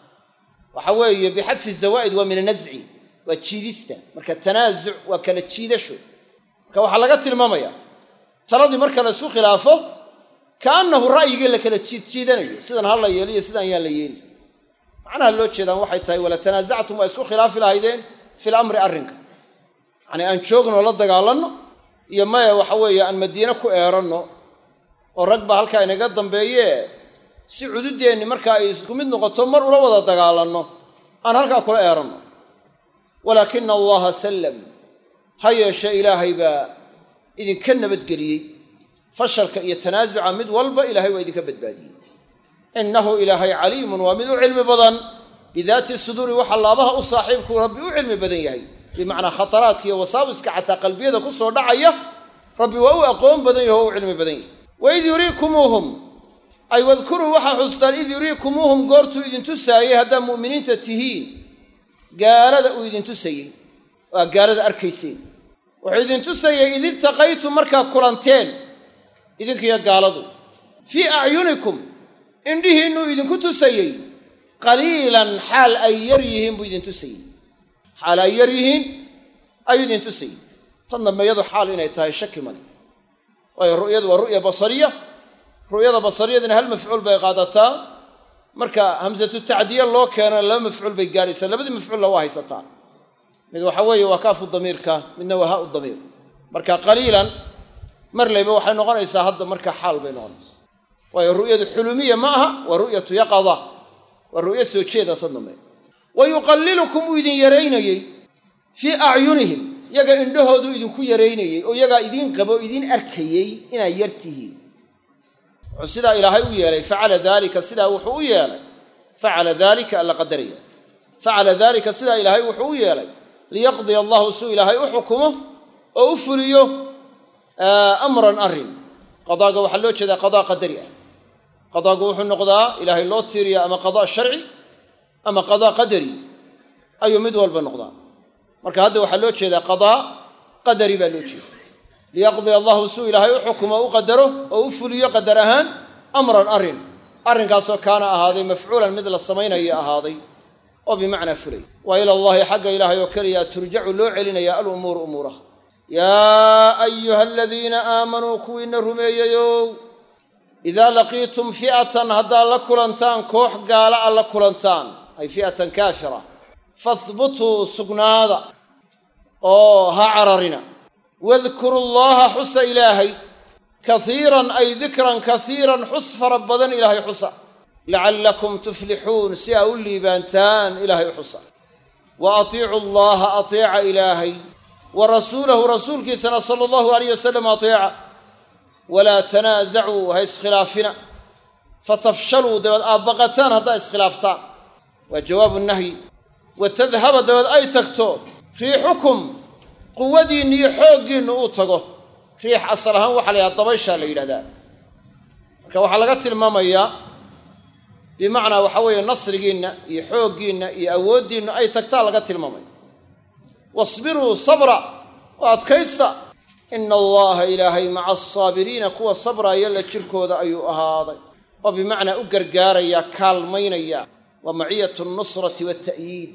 waxa weeye bixadfi zawaa'id waa min anasci waa jiidista marka tanaasuc waa kala jiidasho marka waxaa laga tilmaamaya taladii marka la isku khilaafo kaannahu ra'yigii la kala jiidjiidanayo sidan ha la yeeliyo sidaan yaan la yeeli macnaha loo jeedaan waxay tahay wala tanaasactum waa isku khilaafi lahaydeen fil amri arrinka yacnii aan joogno la dagaalanno iyo maya waxa weeye aan madiine ku eeranno oo rag baa halkaa inaga dambeeye si cududeenni marka ay isku mid noqoto mar ula wada dagaalanno aan halkaa kula eeranno walaakina allaha sallam ha yeeshe ilaahay baa idinka nabadgeliyey fashalka iyo tanaasuca mid walba ilaahay waa idinka badbaadiyey innahu ilaahay caliimun waa mid u cilmi badan bidaati suduuri waxa laabaha u saaxiibku rabbi u cilmi badan yahay bimacnaa khataraadka iyo wasaawiska xataa qalbiyada ku soo dhacaya rabbi waa u aqoon badan yahi oo u cilmi badan yahay waid yuriikumuuhum ay wadkuruu waxaa xustaan id yuriikumuuhum goortuu idin tusaayey haddaad mu'miniinta tihiin gaalada uu idin tusayey oo aad gaalada arkayseen wuxuu idin tusayey id iltaqaytum markaa kulanteen idinkiyo gaaladu fii acyunikum indhihiinnuu idinku tusayey qaliilan xaal ay yar yihiin buu idin tusayey xaal ay yar yihiin ayuu idin tusayey tan dambe iyadu xaal inay tahay shaki male waayo ru'yadu waa ru'ya basariya ru'yada basariyadina hal mafcuul bay qaadataa marka hamsatu tacdiya loo keeno laba mafcuul bay gaadhaysaa labadii mafcuulla waa haysataa mid waxa weeye waa kaafu damiirka midna waa ha u damiir marka qaliilan mar layba waxay noqonaysaa hadda marka xaal bay noqonaysaa waayo ru'yadu xulumiya ma aha waa ru'yatu yaqada waa ru'yo soo jeeda tan dambe wa yuqallilukum uu idin yaraynayey fii acyunihim yaga indhahooduu idinku yaraynayey oo yagaa idiin qabo idiin arkayey inaad yar tihiin wuxuu sidaa ilaahay u yeelay facala daalika sidaa wuxuu u yeelay facala daalika alla qadaraya facala daalika sidaa ilaahay wuxuu u yeelay liyaqdiya allahu suu ilaahay u xukumo oo u fuliyo amran arrin qadaaga waxaa loo jeedaa qadaa qadari ah qadaagu wuxuu noqdaa ilaahay loo tiiriya ama qadaa sharci ama qadaa qadari ayuu mid walba noqdaa marka hadda waxaa loo jeedaa qadaa qadari baa loo jeeda liyaqdiya allahu suu ilaahay u xukumo u qadaro oo u fuliyo qadar ahaan amran arrin arrinkaasoo kaana ahaaday mafcuulan mid la samaynayo ahaaday oo bimacnaa fulay wa ila allahi xagga ilaahay oo keliya turjacu loo celinaya alumuuru umuuraha yaa ayuha aladiina aamanuu kuwiina rumeeyeyow idaa laqiitum fi'atan haddaad la kulantaan koox gaala a la kulantaan ay fi'atan kaafira fahbutuu sugnaada oo ha cararina wadkuru llaha xusa ilaahay kaiiran ay dikran kaiiran xus fara badan ilaahay xusa lacallakum tuflixuun si aa u liibaantaan ilaahay xusa wa atiicu llaha ateeca ilaahay wa rasuulahu rasuulkiisana sala allahu alayh wasalam ateeca walaa tanaasacuu ha iskhilaafina fatafshaluu dabeed aad baqataan haddaa iskhilaaftaan waa jawaabu nahyi wa tadhaba dabeed ay tagto riixukum quwadiinna iyo xooggiinnu uu tago riix asal ahaan waxaa la yidhaha dabayshaa la yidhahdaa marka waxaa laga tilmaamayaa bimacnaa waxa weeye nasrigiinna iyo xooggiinna iyo awooddiinna ay tagtaa laga tilmaamaya wasbiruu sabra oo adkaysta ina allaha ilaahay maca asaabiriina kuwa sabraaya la jirkooda ayuu ahaaday oo bimacnaa u gargaaraya kaalmaynaya waa maciyatu nusrati wata'yiid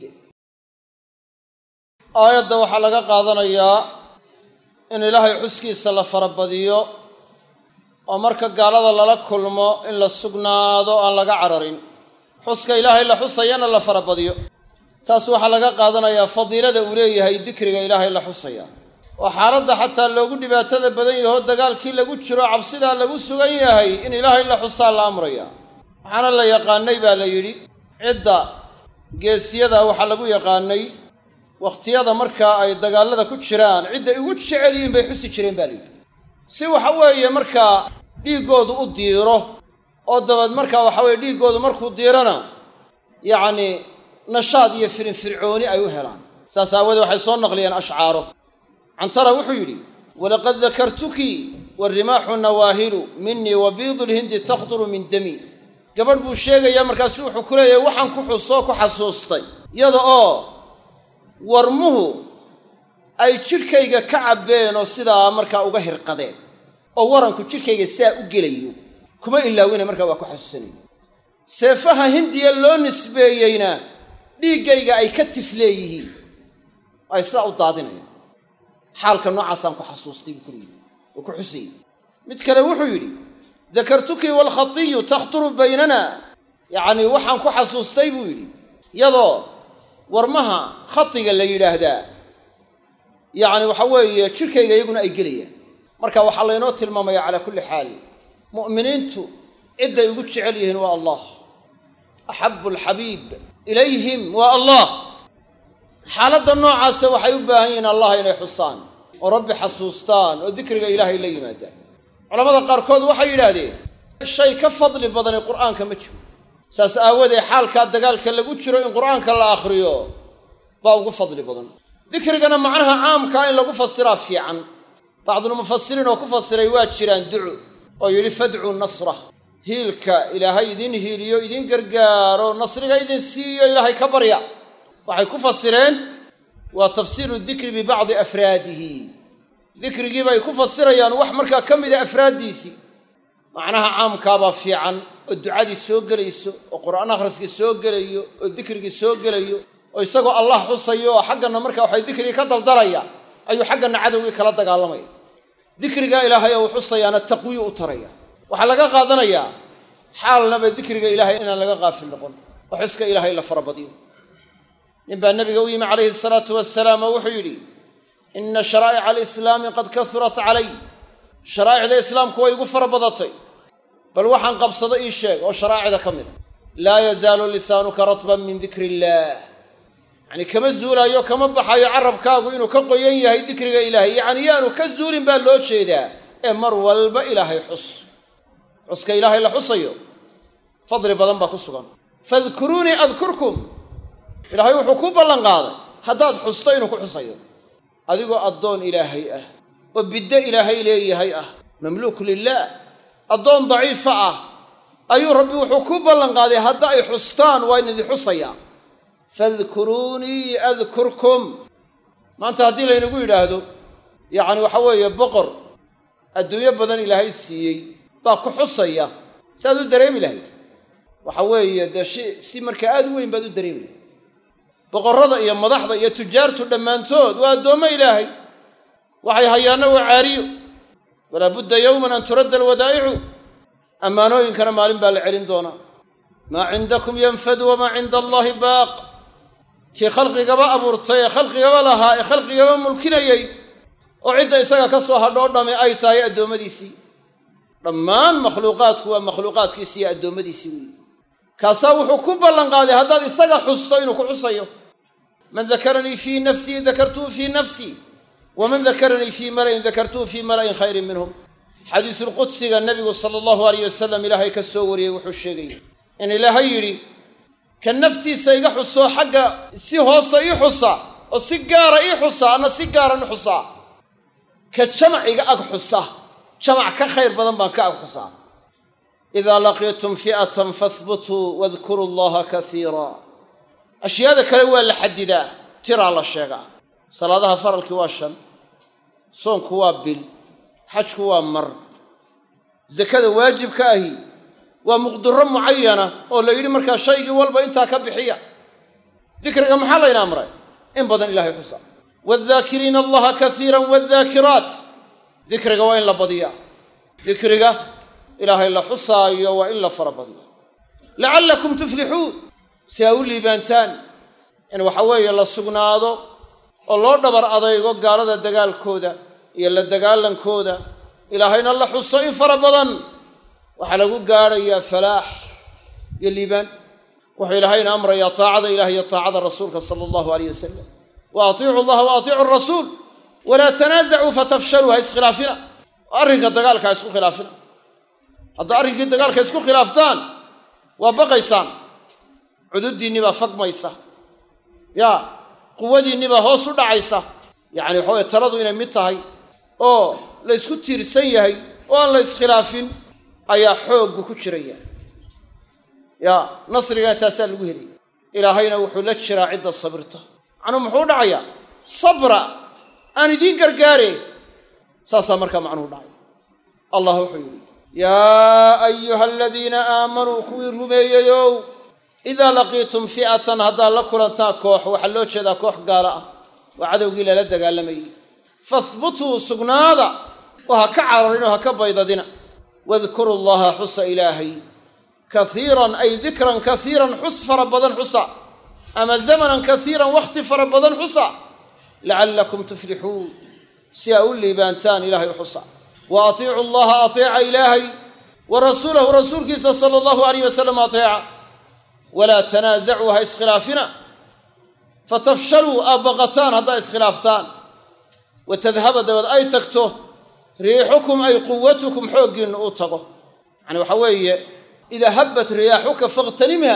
aayadda waxaa laga qaadanayaa in ilaahay xuskiisa la farabadiyo oo marka gaalada lala kulmo in la sugnaado aan laga cararin xuska ilaahay la xusayana la farabadiyo taas waxaa laga qaadanayaa fadiilada uu leeyahay dikriga ilaahay la xusaya oo xaaladda xataa loogu dhibaatada badan yaho dagaalkii lagu jiro cabsidaa lagu sugan yahay in ilaahay la xusaa la amraya waxaana la yaqaanay baa la yidhi cidda geesiyada waxaa lagu yaqaanay wakhtiyada markaa ay dagaallada ku jiraan cidday ugu jecel yihiin bay xusi jireen baa la yidhi si waxa weeye markaa dhiiggoodu u diiro oo dabeed markaa waxa weye dhiiggoodu markuu diirona yacni nashaad iyo firinfircooni ay u helaan saas aawoodee waxay soo naqliyeen ashcaaro cantara wuxuu yidhi walaqad dakartuki warimaaxu nawaahilu minii wa biidu lhindi taqduru min dami gabadh buu sheegayaa markaasu wuxuu ku leeyahay waxaan ku xusoo ku xasuustay iyada oo warmuhu ay jidhkayga ka cabbeen oo sidaa markaa uga hirqadeen oo waranku jidhkayga sidaa u gelayo kuma ilaawina markaa waa ku xasuusanaya seefaha hindiya loo nisbeeyeyna dhiiggayga ay ka tifleeyihiin ay sidaa u daadinayaan xaalka noocaasaan ku xasuustay buu kuleeyihi oo ku xusayey mid kale wuxuu yidhi dakartuki waalkhatiyu takhturu baynana yacnii waxaan ku xasuustay buu yidhi iyadoo warmaha khatiga la yidhaahdaa yacni waxa weeye jidhkayga iyaguna ay gelayaan marka waxaa laynoo tilmaamaya calaa kulli xaal mu'miniintu cidday ugu jecel yihiin waa allah axabu alxabiib ilayhim waa allah xaaladda noocaasa waxay u baahan yihiin allah inay xusaan oo rabbi xasuustaan oo dikriga ilaahay la yimaadaan culamada qaarkood waxay yidhaahdeen shay ka fadli badani qur'aanka ma jiro saas aawadeed xaalkaa dagaalka lagu jiro in qur'aanka la akhriyo baa ugu fadli badan dikrigana macnaha caamkaa in lagu fasiraa fiican bacdulmufasiriin oo ku fasiray waa jiraan duco oo yidhi fadcuu nasra hiilka ilaahay idin hiiliyo idin gargaaro nasriga idin siiyo ilaahay ka barya waxay ku fasireen waa tafsiiru dikri bibacdi afraadihi dikrigii bay ku fasirayaan wax markaa ka mida afraaddiisii macnaha caamkaabaa fiican oo ducadii soo gelayso oo qur'aan akhriskii soo gelayo oo dikrigii soo gelayo oo isagoo allah xusayo oo xaggana markaa waxay dikrigii ka daldalaya ayuu xaggana cadowgii kala dagaalamaya dikrigaa ilaahay oo uu xusayaana taqwiyu u taraya waxaa laga qaadanayaa xaalnaba dikriga ilaahay inaan laga qaafil noqon oo xuska ilaahay la farabadiyo nin baa nabiga u yimi calayhi asalaatu wasalaam oo wuxuu yidhi ina sharaa'ica alislaami qad kahurat calay sharaa'icda islaamku way igu fara badatay bal waxaan qabsado ii sheeg oo sharaa'icda ka mida laa yazaalu lisaanuka ratban min dikri illaah yacni kama zuulaayo kama baxayo carabkaagu inuu ka qoyan yahay dikriga ilaahay yacni yaanu ka zuulin baa loo jeedaa ee mar walba ilaahay xus xuska ilaahay la xusayo fadli badan baa ku sugan fadkuruunii adkurkum ilaahay wuxuu ku ballan qaaday haddaad xusto inuu ku xusayo adigoo addoon ilaahay ah oo biddo ilaahay leeyahay ah mamluuk lilaah addoon daciifa ah ayuu rabbi wuxuu ku ballan qaaday hadda ay xustaan waa in idin xusayaa fadkuruunii adkurkum maanta haddii laynagu yidhaahdo yacni waxa weeye boqor adduunyo badan ilaahay siiyey baa ku xusaya si aad u dareemi lahayd waxa weeye dee shi si markaa aad u weyn baad u dareemi lahayd boqorrada iyo madaxda iyo tujaartu dhammaantood waa addoommo ilaahay waxay hayaanna waa caariyo walaa budda yowman an turadda alwadaa'icu ammaanooyinkana maalin baa la celin doonaa maa cindakum yanfadu wamaa cinda allaahi baaq kii khalqigaba abuurtay ee khalqigaba lahaa ee khalqigaba mulkinayey oo cidda isaga ka soo hadhoo dhami ay tahay addoommadiisii dhammaan makhluuqaadku waa makhluuqaadkiisii iyo addoommadiisii weeye kaasaa wuxuu ku ballan qaaday haddaad isaga xusto inuu ku xusayo man dakaranii fii nafsii dakartuhu fii nafsii waman dakaranii fii mala'in dakartuhu fii mala'in khayrin minhum xadiisulqudsiga nebigu sala allahu alayh wasalam ilaahay ka soo wariyey wuxuu sheegaya in ilaahay yidhi ka naftiisa iga xuso xagga si hoose ii xusa oo si gaara ii xusa anna si gaaran i xusaa ka jamac iga ag xusa jamac ka khayr badan baan ka ag xusaa idaa laqiitum fi'atan fahbutuu wadkuruu allaha kaiira ashyaada kale waa la xadidaa tiraa la sheegaa salaadaha faralkii waa shan soonku waa bil xajku waa mar sakada waajibka ahi waa muqdiro mucayana oo la yidhi markaa shaygii walba intaa ka bixiya dikriga maxaa layna amray in badan ilahay xusa wadaakiriina allaha kaiira wadaakiraat dikriga waa in la badiyaa dikriga ilaahay la xusaayo waa in la fara badiyo lacallakum tuflixuun si aa u liibaantaan in waxa weeye la sugnaado oo loo dhabar adaygo gaalada dagaalkooda iyo la dagaalankooda ilaahayna la xuso in fara badan waxaa lagu gaadhayaa falaax iyo liibaan wuxuu ilaahayna amrayaa taacada ilah iyo taacada rasuulka sala allahu aleyh wasalam wa atiicu allaha wa atiicu rasuul walaa tanaasacuu fatafshaluu ha iskhilaafina arrinka dagaalka ha isku khilaafina haddaa arrinkii dagaalka isku khilaaftaan waa baqaysaan cududdiinni baa fagmaysa yaa quwadiinni baa hoos u dhacaysa yacani waxa weye taladu inay mid tahay oo la ysku tiirsan yahay oo aan la iskhilaafin ayaa xooggu ku jiran yahay yaa nasrigana taasaa lagu helaya ilaahayna wuxuu la jiraa cidda sabirta macnuu muxuu dhacayaa sabra aan idiin gargaare saasaa markaa macnuhu dhacaya allah wuxuu yidhi yaa ayuha aladiina aamanuu kuwii rumeeyeyow idaa laqiitum fi'atan haddaad la kulantaan koox waxaa loo jeedaa koox gaala ah waa cadowgii lala dagaalamayey fahbutuu sugnaada oo ha ka cararin oo ha ka baydadina wadkuru llaha xusa ilaahay kaiiran ay dikran kaiiran xus fara badan xusa ama zamanan kaiiran wakhti fara badan xusa lacallakum tuflixuun si aa u liibaantaan ilahay u xusa wa atiicu llaha ateeca ilaahay wa rasuulahu rasuulkiisa sala allahu alayh wasalam ateeca walaa tanaasacuu ha iskhilaafina fatafshaluu aad baqataan haddaa iskhilaaftaan wa tadhaba dabeed ay tagto riixukum ay quwatukum xooggiinna uu tago yacani waxaa weeye idaa habbat riyaaxuka fakhtanimha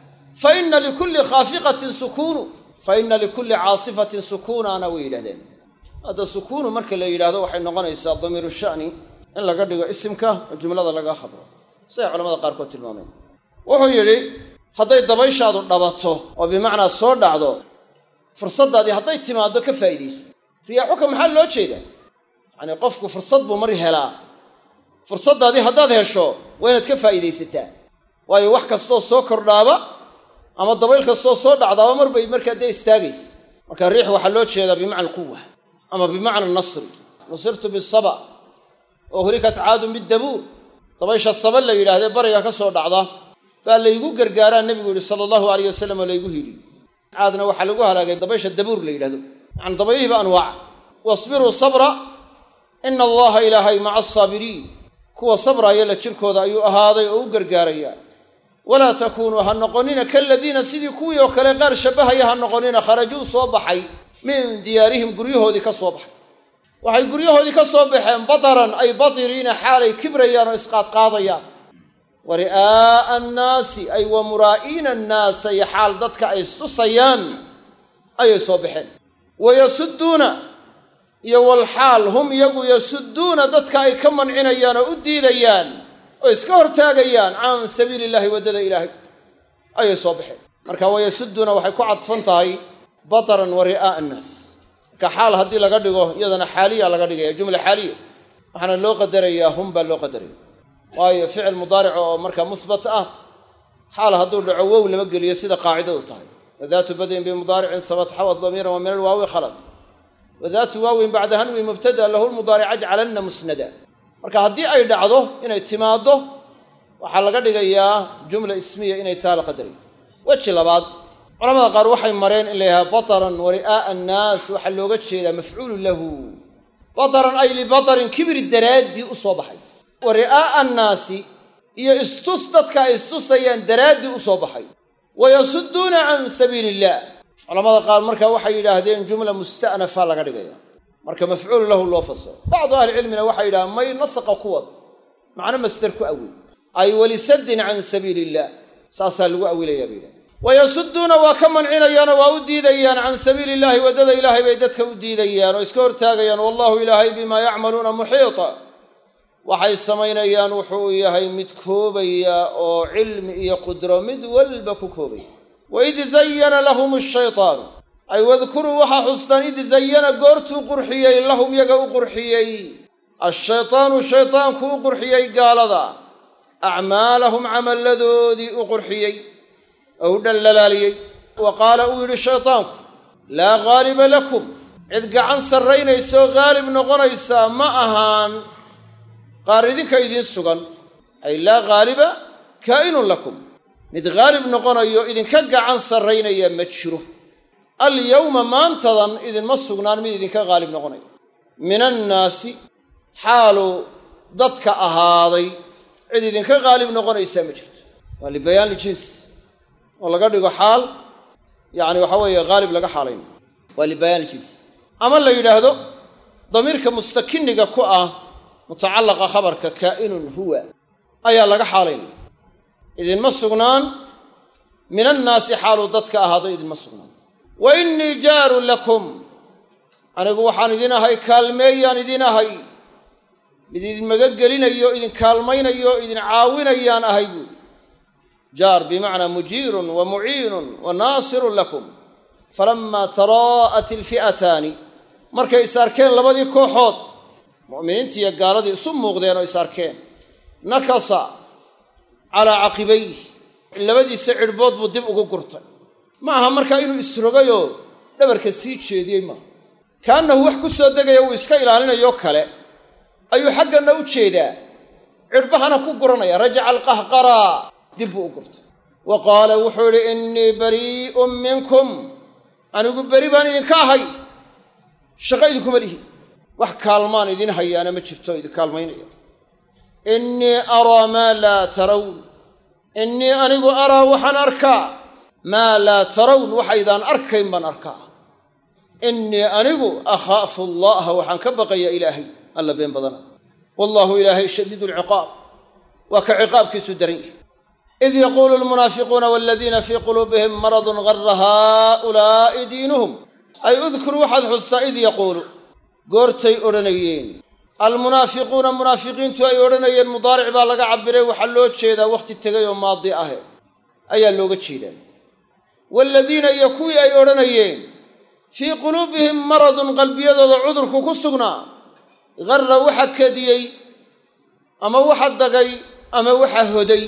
fa ina likulli khaafiqatin sukuunu fa ina likulli caasifatin sukuunaana way yidhahdeen hadda sukuunu marka la yidhaahdo waxay noqonaysaa damiiru sha'ni in laga dhigo isimka oo jumlada laga khadro siday culamada qaarkood tilmaameen wuxuu yidhi hadday dabayshaadu dhabato oo bimacnaa soo dhacdo fursaddaadii hadday timaaddo ka faa'iidayso riyaaxuka maxaa loo jeedaa yacanii qofku fursad buu mar helaa fursaddaadii haddaad hesho waa inaad ka faa'iidaysataa waayo wax kastoo soo kordhaaba ama dabayl kastoo soo dhacdaaba mar bay markaa dee istaagaysa marka riix waxaa loo jeedaa bimacna alquwa ama bimacna nasri nusirtu bisaba oo hulikat caadun bidabuur dabaysha saba la yidhaahdee bariga ka soo dhacda baa laygu gargaaraa nebigu yihi sala allahu alayh wasalam oo laygu hiliyo caadna waxaa lagu halaagay dabaysha dabuur la yidhahdo yani dabaylihiiba anwaaca wasbiruu sabra ina allaha ilaahay maca asaabiriin kuwa sabraaya la jirkooda ayuu ahaaday oo u gargaaraya walaa takuunuu ha noqonina kaladiina sidii kuwii oo kale qaar shabbahaya ha noqonina kharajuu soo baxay min diyaarihim guryahoodii ka soo baxay waxay guryahoodii ka soo baxeen bataran ay batiriina xaalay kibrayaan oo isqaadqaadayaan wa ri'aa'a annaasi ay wa muraa'iina annaasa iyo xaal dadka ay istusayaan ayay soo baxeen wayasudduuna iyo walxaal hum iyagu yasudduuna dadka ay ka mancinayaan oo u diidayaan oo iska hortaagayaan can sabiili illahi waddada ilaahay ayay soo baxeen marka wayasudduuna waxay ku cadfan tahay bataran wa ri'aa'a annaas marka xaal haddii laga dhigo iyadana xaaliya laga dhigaya jumla xaaliya waxaana loo qadarayaa hum baa loo qadaraya waayo ficil mudaarico oo markaa musbat ah xaal hadduu dhaco wow lama geliyo sida qaacidadu tahay wadaatu badin bimudaaricin sabat xawad damiiran wa min alwaawi khalad wadaatu waawin bacda hanwi mubtada lahu lmudaaric ajcalanna musnada marka haddii ay dhacdo inay timaaddo waxaa laga dhigayaa jumla ismiya inay taa la qadarayo weji labaad culamada qaar waxay mareen in la yidhaha bataran wa ri'aa'a annaas waxaa looga jeedaa mafcuulun lahu bataran ay libatarin kibri daraaddii u soo baxay wa ri'aa'a annaasi iyo istus dadka ay istusayaan daraaddii u soo baxay wa yasudduuna can sabiili illaah culamada qaar marka waxay yidhaahdeen jumla musta'nafa laga dhigaya marka mafcuul lahu loo fasiro bacdu ahlicilmina waxay yidhahdeen may nasaqa ku wad macno masder ku awil ay walisaddin can sabiili illaah saasaa lagu awilayaa bay yidhahdeen wayasudduuna waa ka mancinayaanoo waa u diidayaan can sabiili illaahi waddada ilaahay bay dadka u diidayaan oo iska hortaagayaan wallahu ilaahay bimaa yacmaluuna muxiita waxay samaynayaan wuxuu yahay mid koobaya oo cilmi iyo qudro mid walba ku koobaya waid zayana lahum ashaytaanu ay wadkuruu waxaa xustaan id zayana goortuu qurxiyey lahum yaga u qurxiyey ashaytaanu shaytaanku u qurxiyey gaalada acmaalahum camalladoodii u qurxiyey oo u dhallalaaliyey wa qaala uu yidhi shaytaanku laa ghaaliba lakum cid gacan sarraynaysoo haalib noqonaysaa ma ahaan qaar idinka idiin sugan ay laa ghaaliba kaa'inun lakum mid haalib noqonayo idinka gacan sarraynaya ma jiro alyawma maantadan idinma sugnaan mid idinka haalib noqonaya min annaasi xaalu dadka ahaaday cid idinka haalib noqonaysaa ma jirto waa libayaan ljins oo laga dhigo xaal yacni waxa weeye haalib laga xaalaynayo waa libayaan ljins ama la yidhaahdo damiirka mustakiniga ku ah mutacallaqa khabarka kaa'inun huwa ayaa laga xaalaynaya idinma sugnaan min annaasi xaaluu dadka ahaado idinma sugnaan wa innii jaarun lakum anigu waxaan idin ahay kaalmeeyaan idin ahay mid idin magagelinayo idin kaalmaynayo idin caawinayaan ahay buuli jaar bimacnaa mujiirun wa muciinun wa naasirun lakum falammaa taraa'at ilfi'ataani markay is arkeen labadii kooxood mu'miniintii iyo gaaladii isu muuqdeen oo is arkeen nakasa calaa caqibayh labadiisa cidhbood buu dib ugu gurtay ma aha markaa inuu isrogayoo dhabarka sii jeediyey maaha kaannahu wax ku soo degaya uu iska ilaalinayoo kale ayuu xagganna u jeedaa cidhbahana ku guranaya rajaca alqahqaraa dib buu u gurtay wa qaala wuxuu idhi innii barii'un minkum anigu beri baan idinka ahay shaqo idinkuma lihi wax kaalmaan idin hayaana ma jirto idin kaalmaynaya innii araa maa laa tarawn innii anigu araa waxaan arkaa maa laa tarawn waxaydaan arkayn baan arkaa innii anigu akhaafu allaha waxaan ka baqaya ilaahay alla been badana wallaahu ilaahay shadiidu alciqaab waa ka ciqaabkiisu daran yahay id yaquulu almunaafiquuna waladiina fii quluubihim maradun gara haaulaa'i diinuhum ay udkur waxaad xustaa id yaquulu goortay odhanayeen almunaafiquuna munaafiqiintu ay odhanayeen mudaaric baa laga cabiray waxaa loo jeedaa wakhti tegay oo maadi ahe ayaa looga jeedaa waaladiina iyo kuwii ay odhanayeen fii quluubihim maradun qalbiyadooda cudurku ku sugnaa garra waxa kadiyey ama waxa dagay ama waxa hoday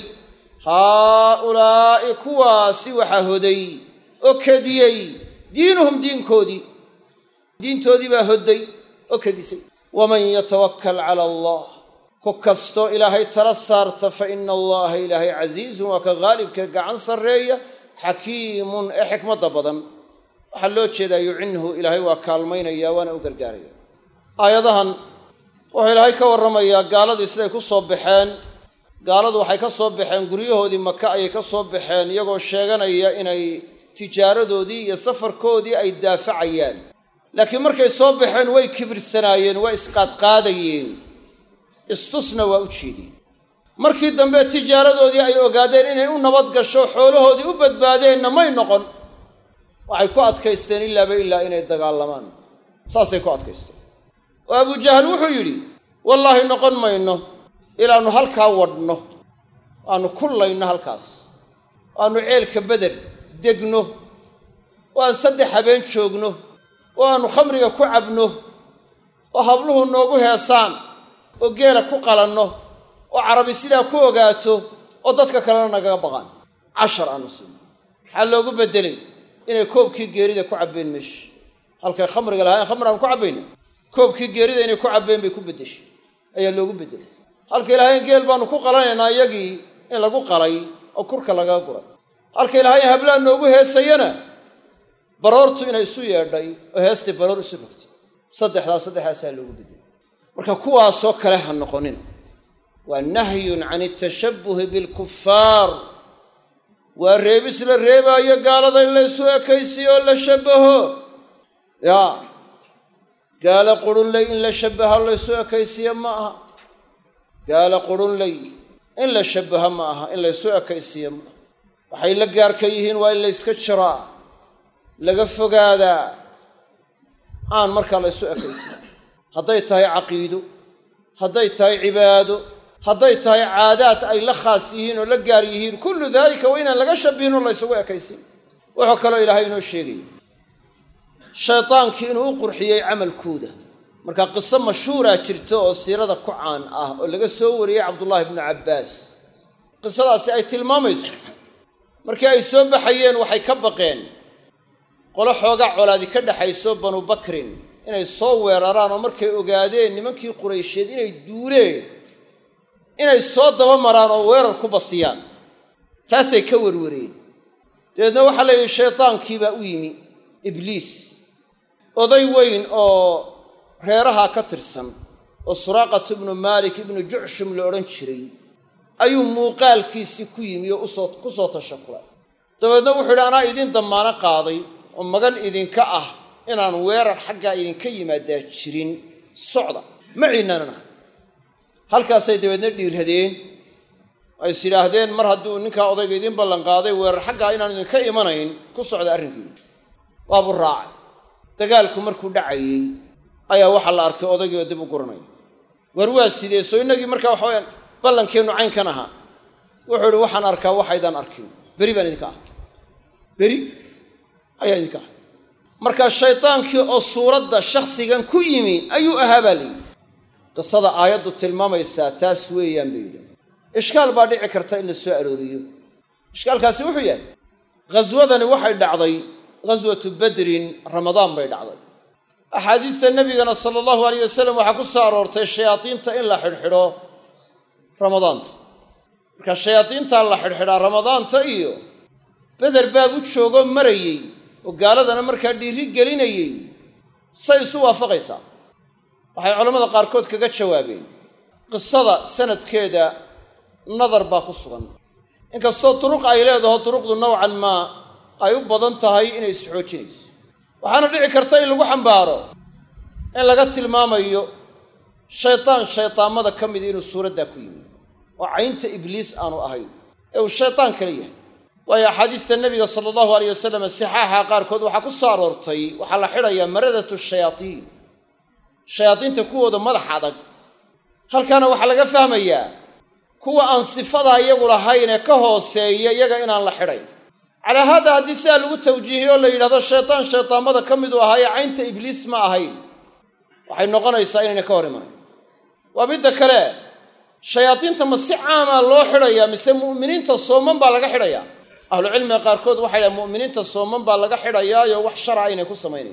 haaulaa'i kuwaasi waxa hoday oo kadiyey diinuhum diinkoodii diintoodii baa hodday oo kadisay waman yatawakkal cala allah ku kastoo ilaahay tala saarta fa ina allaha ilaahay casiizun waa ka haalibka gacan sarreeya xakiimun ee xikmadda badan waxaa loo jeedaa yucinhu ilaahay waa kaalmaynaya waana u gargaaraya aayadahan wuxuu ilaahay ka warramayaa gaaladii siday ku soo baxeen gaaladu waxay ka soo baxeen guryahoodii maka ayay ka soo baxeen iyagoo sheeganaya inay tijaaradoodii iyo safarkoodii ay daafacayaan laakiin markay soo baxeen way kibirsanaayeen waa isqaadqaadayeen istusna waa u jeedeen markii dambe tijaaradoodii ay ogaadeen inay u nabad gasho xoolahoodii u badbaadeenna may noqon waxay ku adkaysteen ilaaba ilaa inay dagaalamaan saasay ku adkaysteen oo abujahal wuxuu yidhi wallaahi noqon mayno ilaannu halkaa wadhno aanu kullayno halkaas aanu ceelka beder degno oo aan saddex habeen joogno oo aanu khamriga ku cabno oo habluhu noogu heesaan oo geela ku qalanno oo carabi sidaa ku ogaato oo dadka kalena nagaga baqaan cashar aanu siino maxaa loogu beddelay inay koobkii geerida ku cabbeen meesha halkay khamriga lahaa in khamri aanu ku cabbayna koobkii geerida inay ku cabbeen bay ku beddeshay ayaa loogu beddelay halkay lahayn geel baanu ku qalanaynaa iyagii in lagu qalay oo kurka lagaga guray halkay lahayn hablaa noogu heesayana baroortu inay isu yeedhay oo heestii baroor isu rogtay saddexdaas saddexdaasaa loogu bedelay marka kuwaasoo kale ha noqonina waa nahyun can itashabbuhi bilkufaar waa reebis la reebaayo gaalada in la ysu ekaysiyo oo la shabbaho yaa gaalo qurunley in la shabbaho laysu ekaysiyo ma aha gaalo qurunley in la shabbaho ma aha in laysu ekaysiyo ma aha waxay la gaarka yihiin waa in layska jiraa laga fogaadaa aan markaa laysu ekaysiyo hadday tahay caqiido hadday tahay cibaado hadday tahay caadaad ay la khaas yihiin oo la gaar yihiin kullu daalika waa inaan laga shabihin oo laysugu ekaysin wuxuu kaloo ilaahay inoo sheegaya shaydaankii inuu u qurxiyey camalkooda marka qiso mashhuuraa jirta oo siirada ku caan ah oo laga soo wariyey cabdullaahi bnu cabbaas qisadaasi ay tilmaamayso markii ay soo baxayeen waxay ka baqeen qolo xoogaa colaadi ka dhexayso banu bakrin inay soo weeraraan oo markay ogaadeen nimankii quraysheed inay duuleen inay soo daba maraan oo weerar ku basiyaan taasay ka werwareen dabeedna waxaa la yidhi shaydaankiibaa u yimi ibliis oday weyn oo reerahaa ka tirsan oo suraaqat ibnu maalik ibnu jucshum la odhan jiray ayuu muuqaalkiisii ku yimi oo usoo ku soo tashakulay dabeedna wuxuu yidhi anaa idin dammaano qaaday oo magan idinka ah inaan weerar xaggaa idinka yimaadaa jirin socda ma ciinaanan ahay halkaasay dabeedna dhiirradeen ay is yidhaahdeen mar hadduu ninkaa odayga idiin ballanqaaday weerar xaggaa inaan idinka imanayn ku socda arrinkiinu waabuu raacay dagaalku markuu dhacayey ayaa waxaa la arkay odaygii oo dib u guranaya war waa sidee soo innagii markaa waxa wayaan ballankeennu caynkan ahaa wuxuu idhi waxaan arkaa waxaydaan arkin beri baan idinka ahay beri ayaan idinka ahay markaa shaydaankii oo suuradda shakhsigan ku yimi ayuu ahaa baa layidhi qisada aayaddu tilmaamaysaa taas weeyaan bay yidhahdeen ishkaal baa dhici karta in la soo arooriyo ishkaalkaasi wuxuu yahay ghaswadani waxay dhacday ghaswatu badrin ramadaan bay dhacday axaadiista nebigana sala allahu alayh wasalam waxaa ku soo aroortay shayaadiinta in la xidhxidho ramadaanta marka shayaadiintaa la xidhxidhaa ramadaanta iyo beder baab u joogoo marayey oo gaaladana markaa dhiiri gelinayey say isu waafaqaysaa waxay culammada qaarkood kaga jawaabeen qisada sanadkeeda nadar baa ku sugan inkastoo duruq ay leedaho duruqdu nowcan maa ay u badan tahay inay isxoojinayso waxaana dhici karta in lagu xambaaro in laga tilmaamayo shaydaan shaydaamada ka mid inuu suuraddaa ku yimi oo caynta ibliis aanu ahayn ee uu shaydaan kale yahay waayo axaadiista nebiga sala allahu alayh wasalam sixaaxa qaarkood waxaa ku soo aroortay waxaa la xidhayaa maradatu shayaadiin shayaadiinta kuwooda madax adag halkaana waxaa laga fahmayaa kuwa aan sifadaa iyagu lahayn ee ka hooseeya iyaga inaan la xidhayn calaa haada haddii sidaa lagu tawjiihiyo o la yidhahdo shaydaan shaydaamada ka miduu ahaa ee caynta ibliis ma ahayn waxay noqonaysaa inayna ka hor imanayn waa midda kale shayaadiinta ma si caamaa loo xidhayaa mise mu'miniinta sooman baa laga xidhayaa ahlucilmiga qaarkood waxay dhahen mu'miniinta sooman baa laga xidhayaayo wax shara aynay ku samaynayn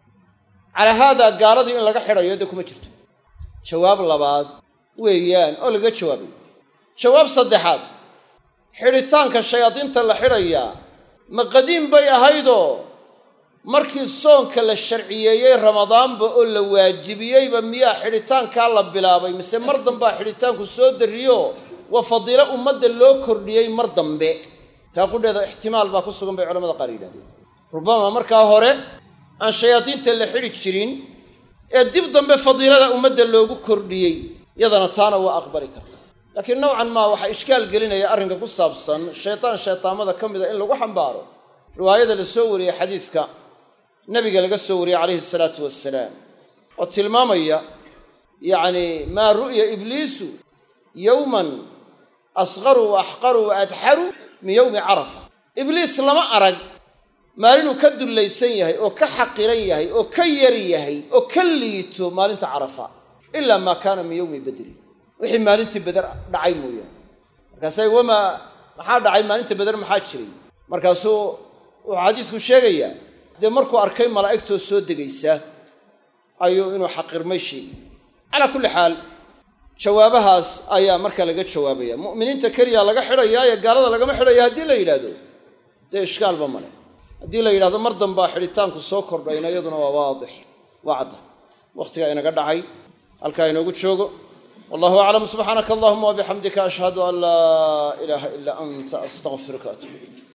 calaa haadaa gaaladii in laga xidhayo dee kuma jirto jawaab labaad weeyaan oo laga jawaabay jawaab saddexaad xidhitaanka shayaadiinta la xidhayaa ma qadiim bay ahaydoo markii soonka la sharciyeeyey ramadaanba oo la waajibiyeyba miyaa xidhitaankaa la bilaabay mise mar dambaa xidhitaanku soo darriyo waa fadiilo ummadda loo kordhiyey mar dambe taa qudheeda ixtimaal baa ku sugan bay culamada qaar yidhahdeen rubama markaa hore aan shayaadiinta la xidhi jirin ee dib dambe fadiilada ummadda loogu kordhiyey yadana taana waa aqbali karta laakiin nowcan maa waxaa ishkaal gelinaya arrinka ku saabsan shaydaan shaydaamada ka mida in lagu xambaaro riwaayada la soo wariyey xadiiska nabiga laga soo wariyey calayhi salaatu wasalaam oo tilmaamaya yacni maa ru'ya ibliisu yowman asqaru wa axqaru wa adxaru min yowmi carafa ibliis lama arag maalinuu ka dullaysan yahay oo ka xaqiran yahay oo ka yar yahay oo ka liito maalinta carafa ilaa maa kaana min yowmi badrin wixii maalintii beder dhacay mooyaane markaasa wamaa maxaa dhacay maalinta beder maxaa jiray markaasuu wuxuu xadiisku sheegayaa dee markuu arkay malaa'igtoo soo degaysa ayuu inuu xaqirmay sheegay calaa kulli xaal jawaabahaas ayaa markaa laga jawaabaya mu'miniinta keliya laga xidhayaa ee gaalada lagama xidhaya haddii la yidhaahdo dee ishkaalba male haddii la yidhahdo mar dambaa xidhitaanku soo kordhayna iyaduna waa waadix waa cadda wakhtigaa inaga dhacay halkaa inoogu joogo wallahu aclam subxaanaka allahuma wabixamdika ashhadu an laa ilaaha ilaa anta astaqfiruka atuub ilayk